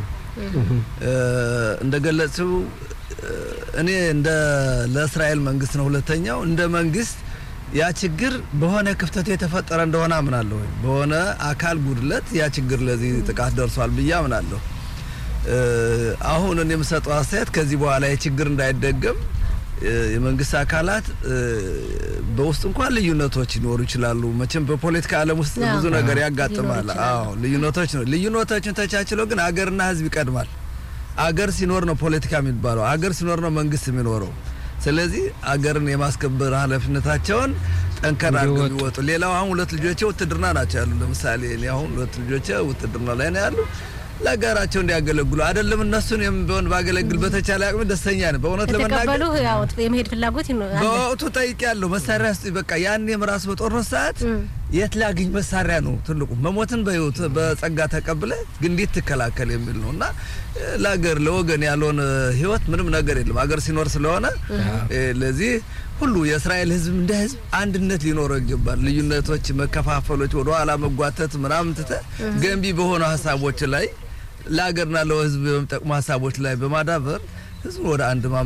እንደገለጽው እኔ እንደ ለእስራኤል መንግስት ነው። ሁለተኛው እንደ መንግስት ያ ችግር በሆነ ክፍተት የተፈጠረ እንደሆነ አምናለሁ። በሆነ አካል ጉድለት ያ ችግር ለዚህ ጥቃት ደርሷል ብዬ አምናለሁ። አሁን እኔ የምሰጠው አስተያየት ከዚህ በኋላ የችግር እንዳይደገም የመንግስት አካላት በውስጥ እንኳን ልዩነቶች ሊኖሩ ይችላሉ። መቼም በፖለቲካ ዓለም ውስጥ ብዙ ነገር ያጋጥማል። አዎ ልዩነቶች ነው። ልዩነቶችን ተቻችሎ ግን አገርና ህዝብ ይቀድማል። አገር ሲኖር ነው ፖለቲካ የሚባለው። አገር ሲኖር ነው መንግስት የሚኖረው። ስለዚህ አገርን የማስከበር ኃላፊነታቸውን ጠንከር አድርገው እንዲወጡ። የሚወጡ ሌላው አሁን ሁለት ልጆቼ ውትድርና ናቸው ያሉ። ለምሳሌ እኔ አሁን ሁለት ልጆቼ ውትድርና ላይ ነው ያሉ። ለሀገራቸው እንዲያገለግሉ አይደለም እነሱን ቢሆን ባገለግል በተቻለ አቅም ደስተኛ ነኝ። በእውነት ለመናገር ከተቀበሉ ያው የመሄድ ፍላጎት ይኖ- አለ። በወቅቱ ጠይቄያለሁ። መሳሪያ ስጡኝ። በቃ ያኔም ራሱ በጦርነት ሰዓት እም። የት ላግኝ መሳሪያ ነው ትልቁ። መሞትን በህይወት በጸጋ ተቀብለ ግን እንዴት ትከላከል የሚል ነው እና እ፣ ለሀገር ለወገን ያልሆነ ህይወት ምንም ነገር የለም ሀገር ሲኖር ስለሆነ እ፣ ለዚህ ሁሉ የእስራኤል ህዝብ እንደ ህዝብ አንድነት ሊኖረው ይገባል። ልዩነቶች፣ መከፋፈሎች፣ ወደ ኋላ መጓተት ምናምን ትተ ገንቢ በሆኑ ሀሳቦች ላይ ለሀገርና ለህዝብ በሚጠቅሙ ሀሳቦች ላይ በማዳበር ህዝቡ ወደ አንድ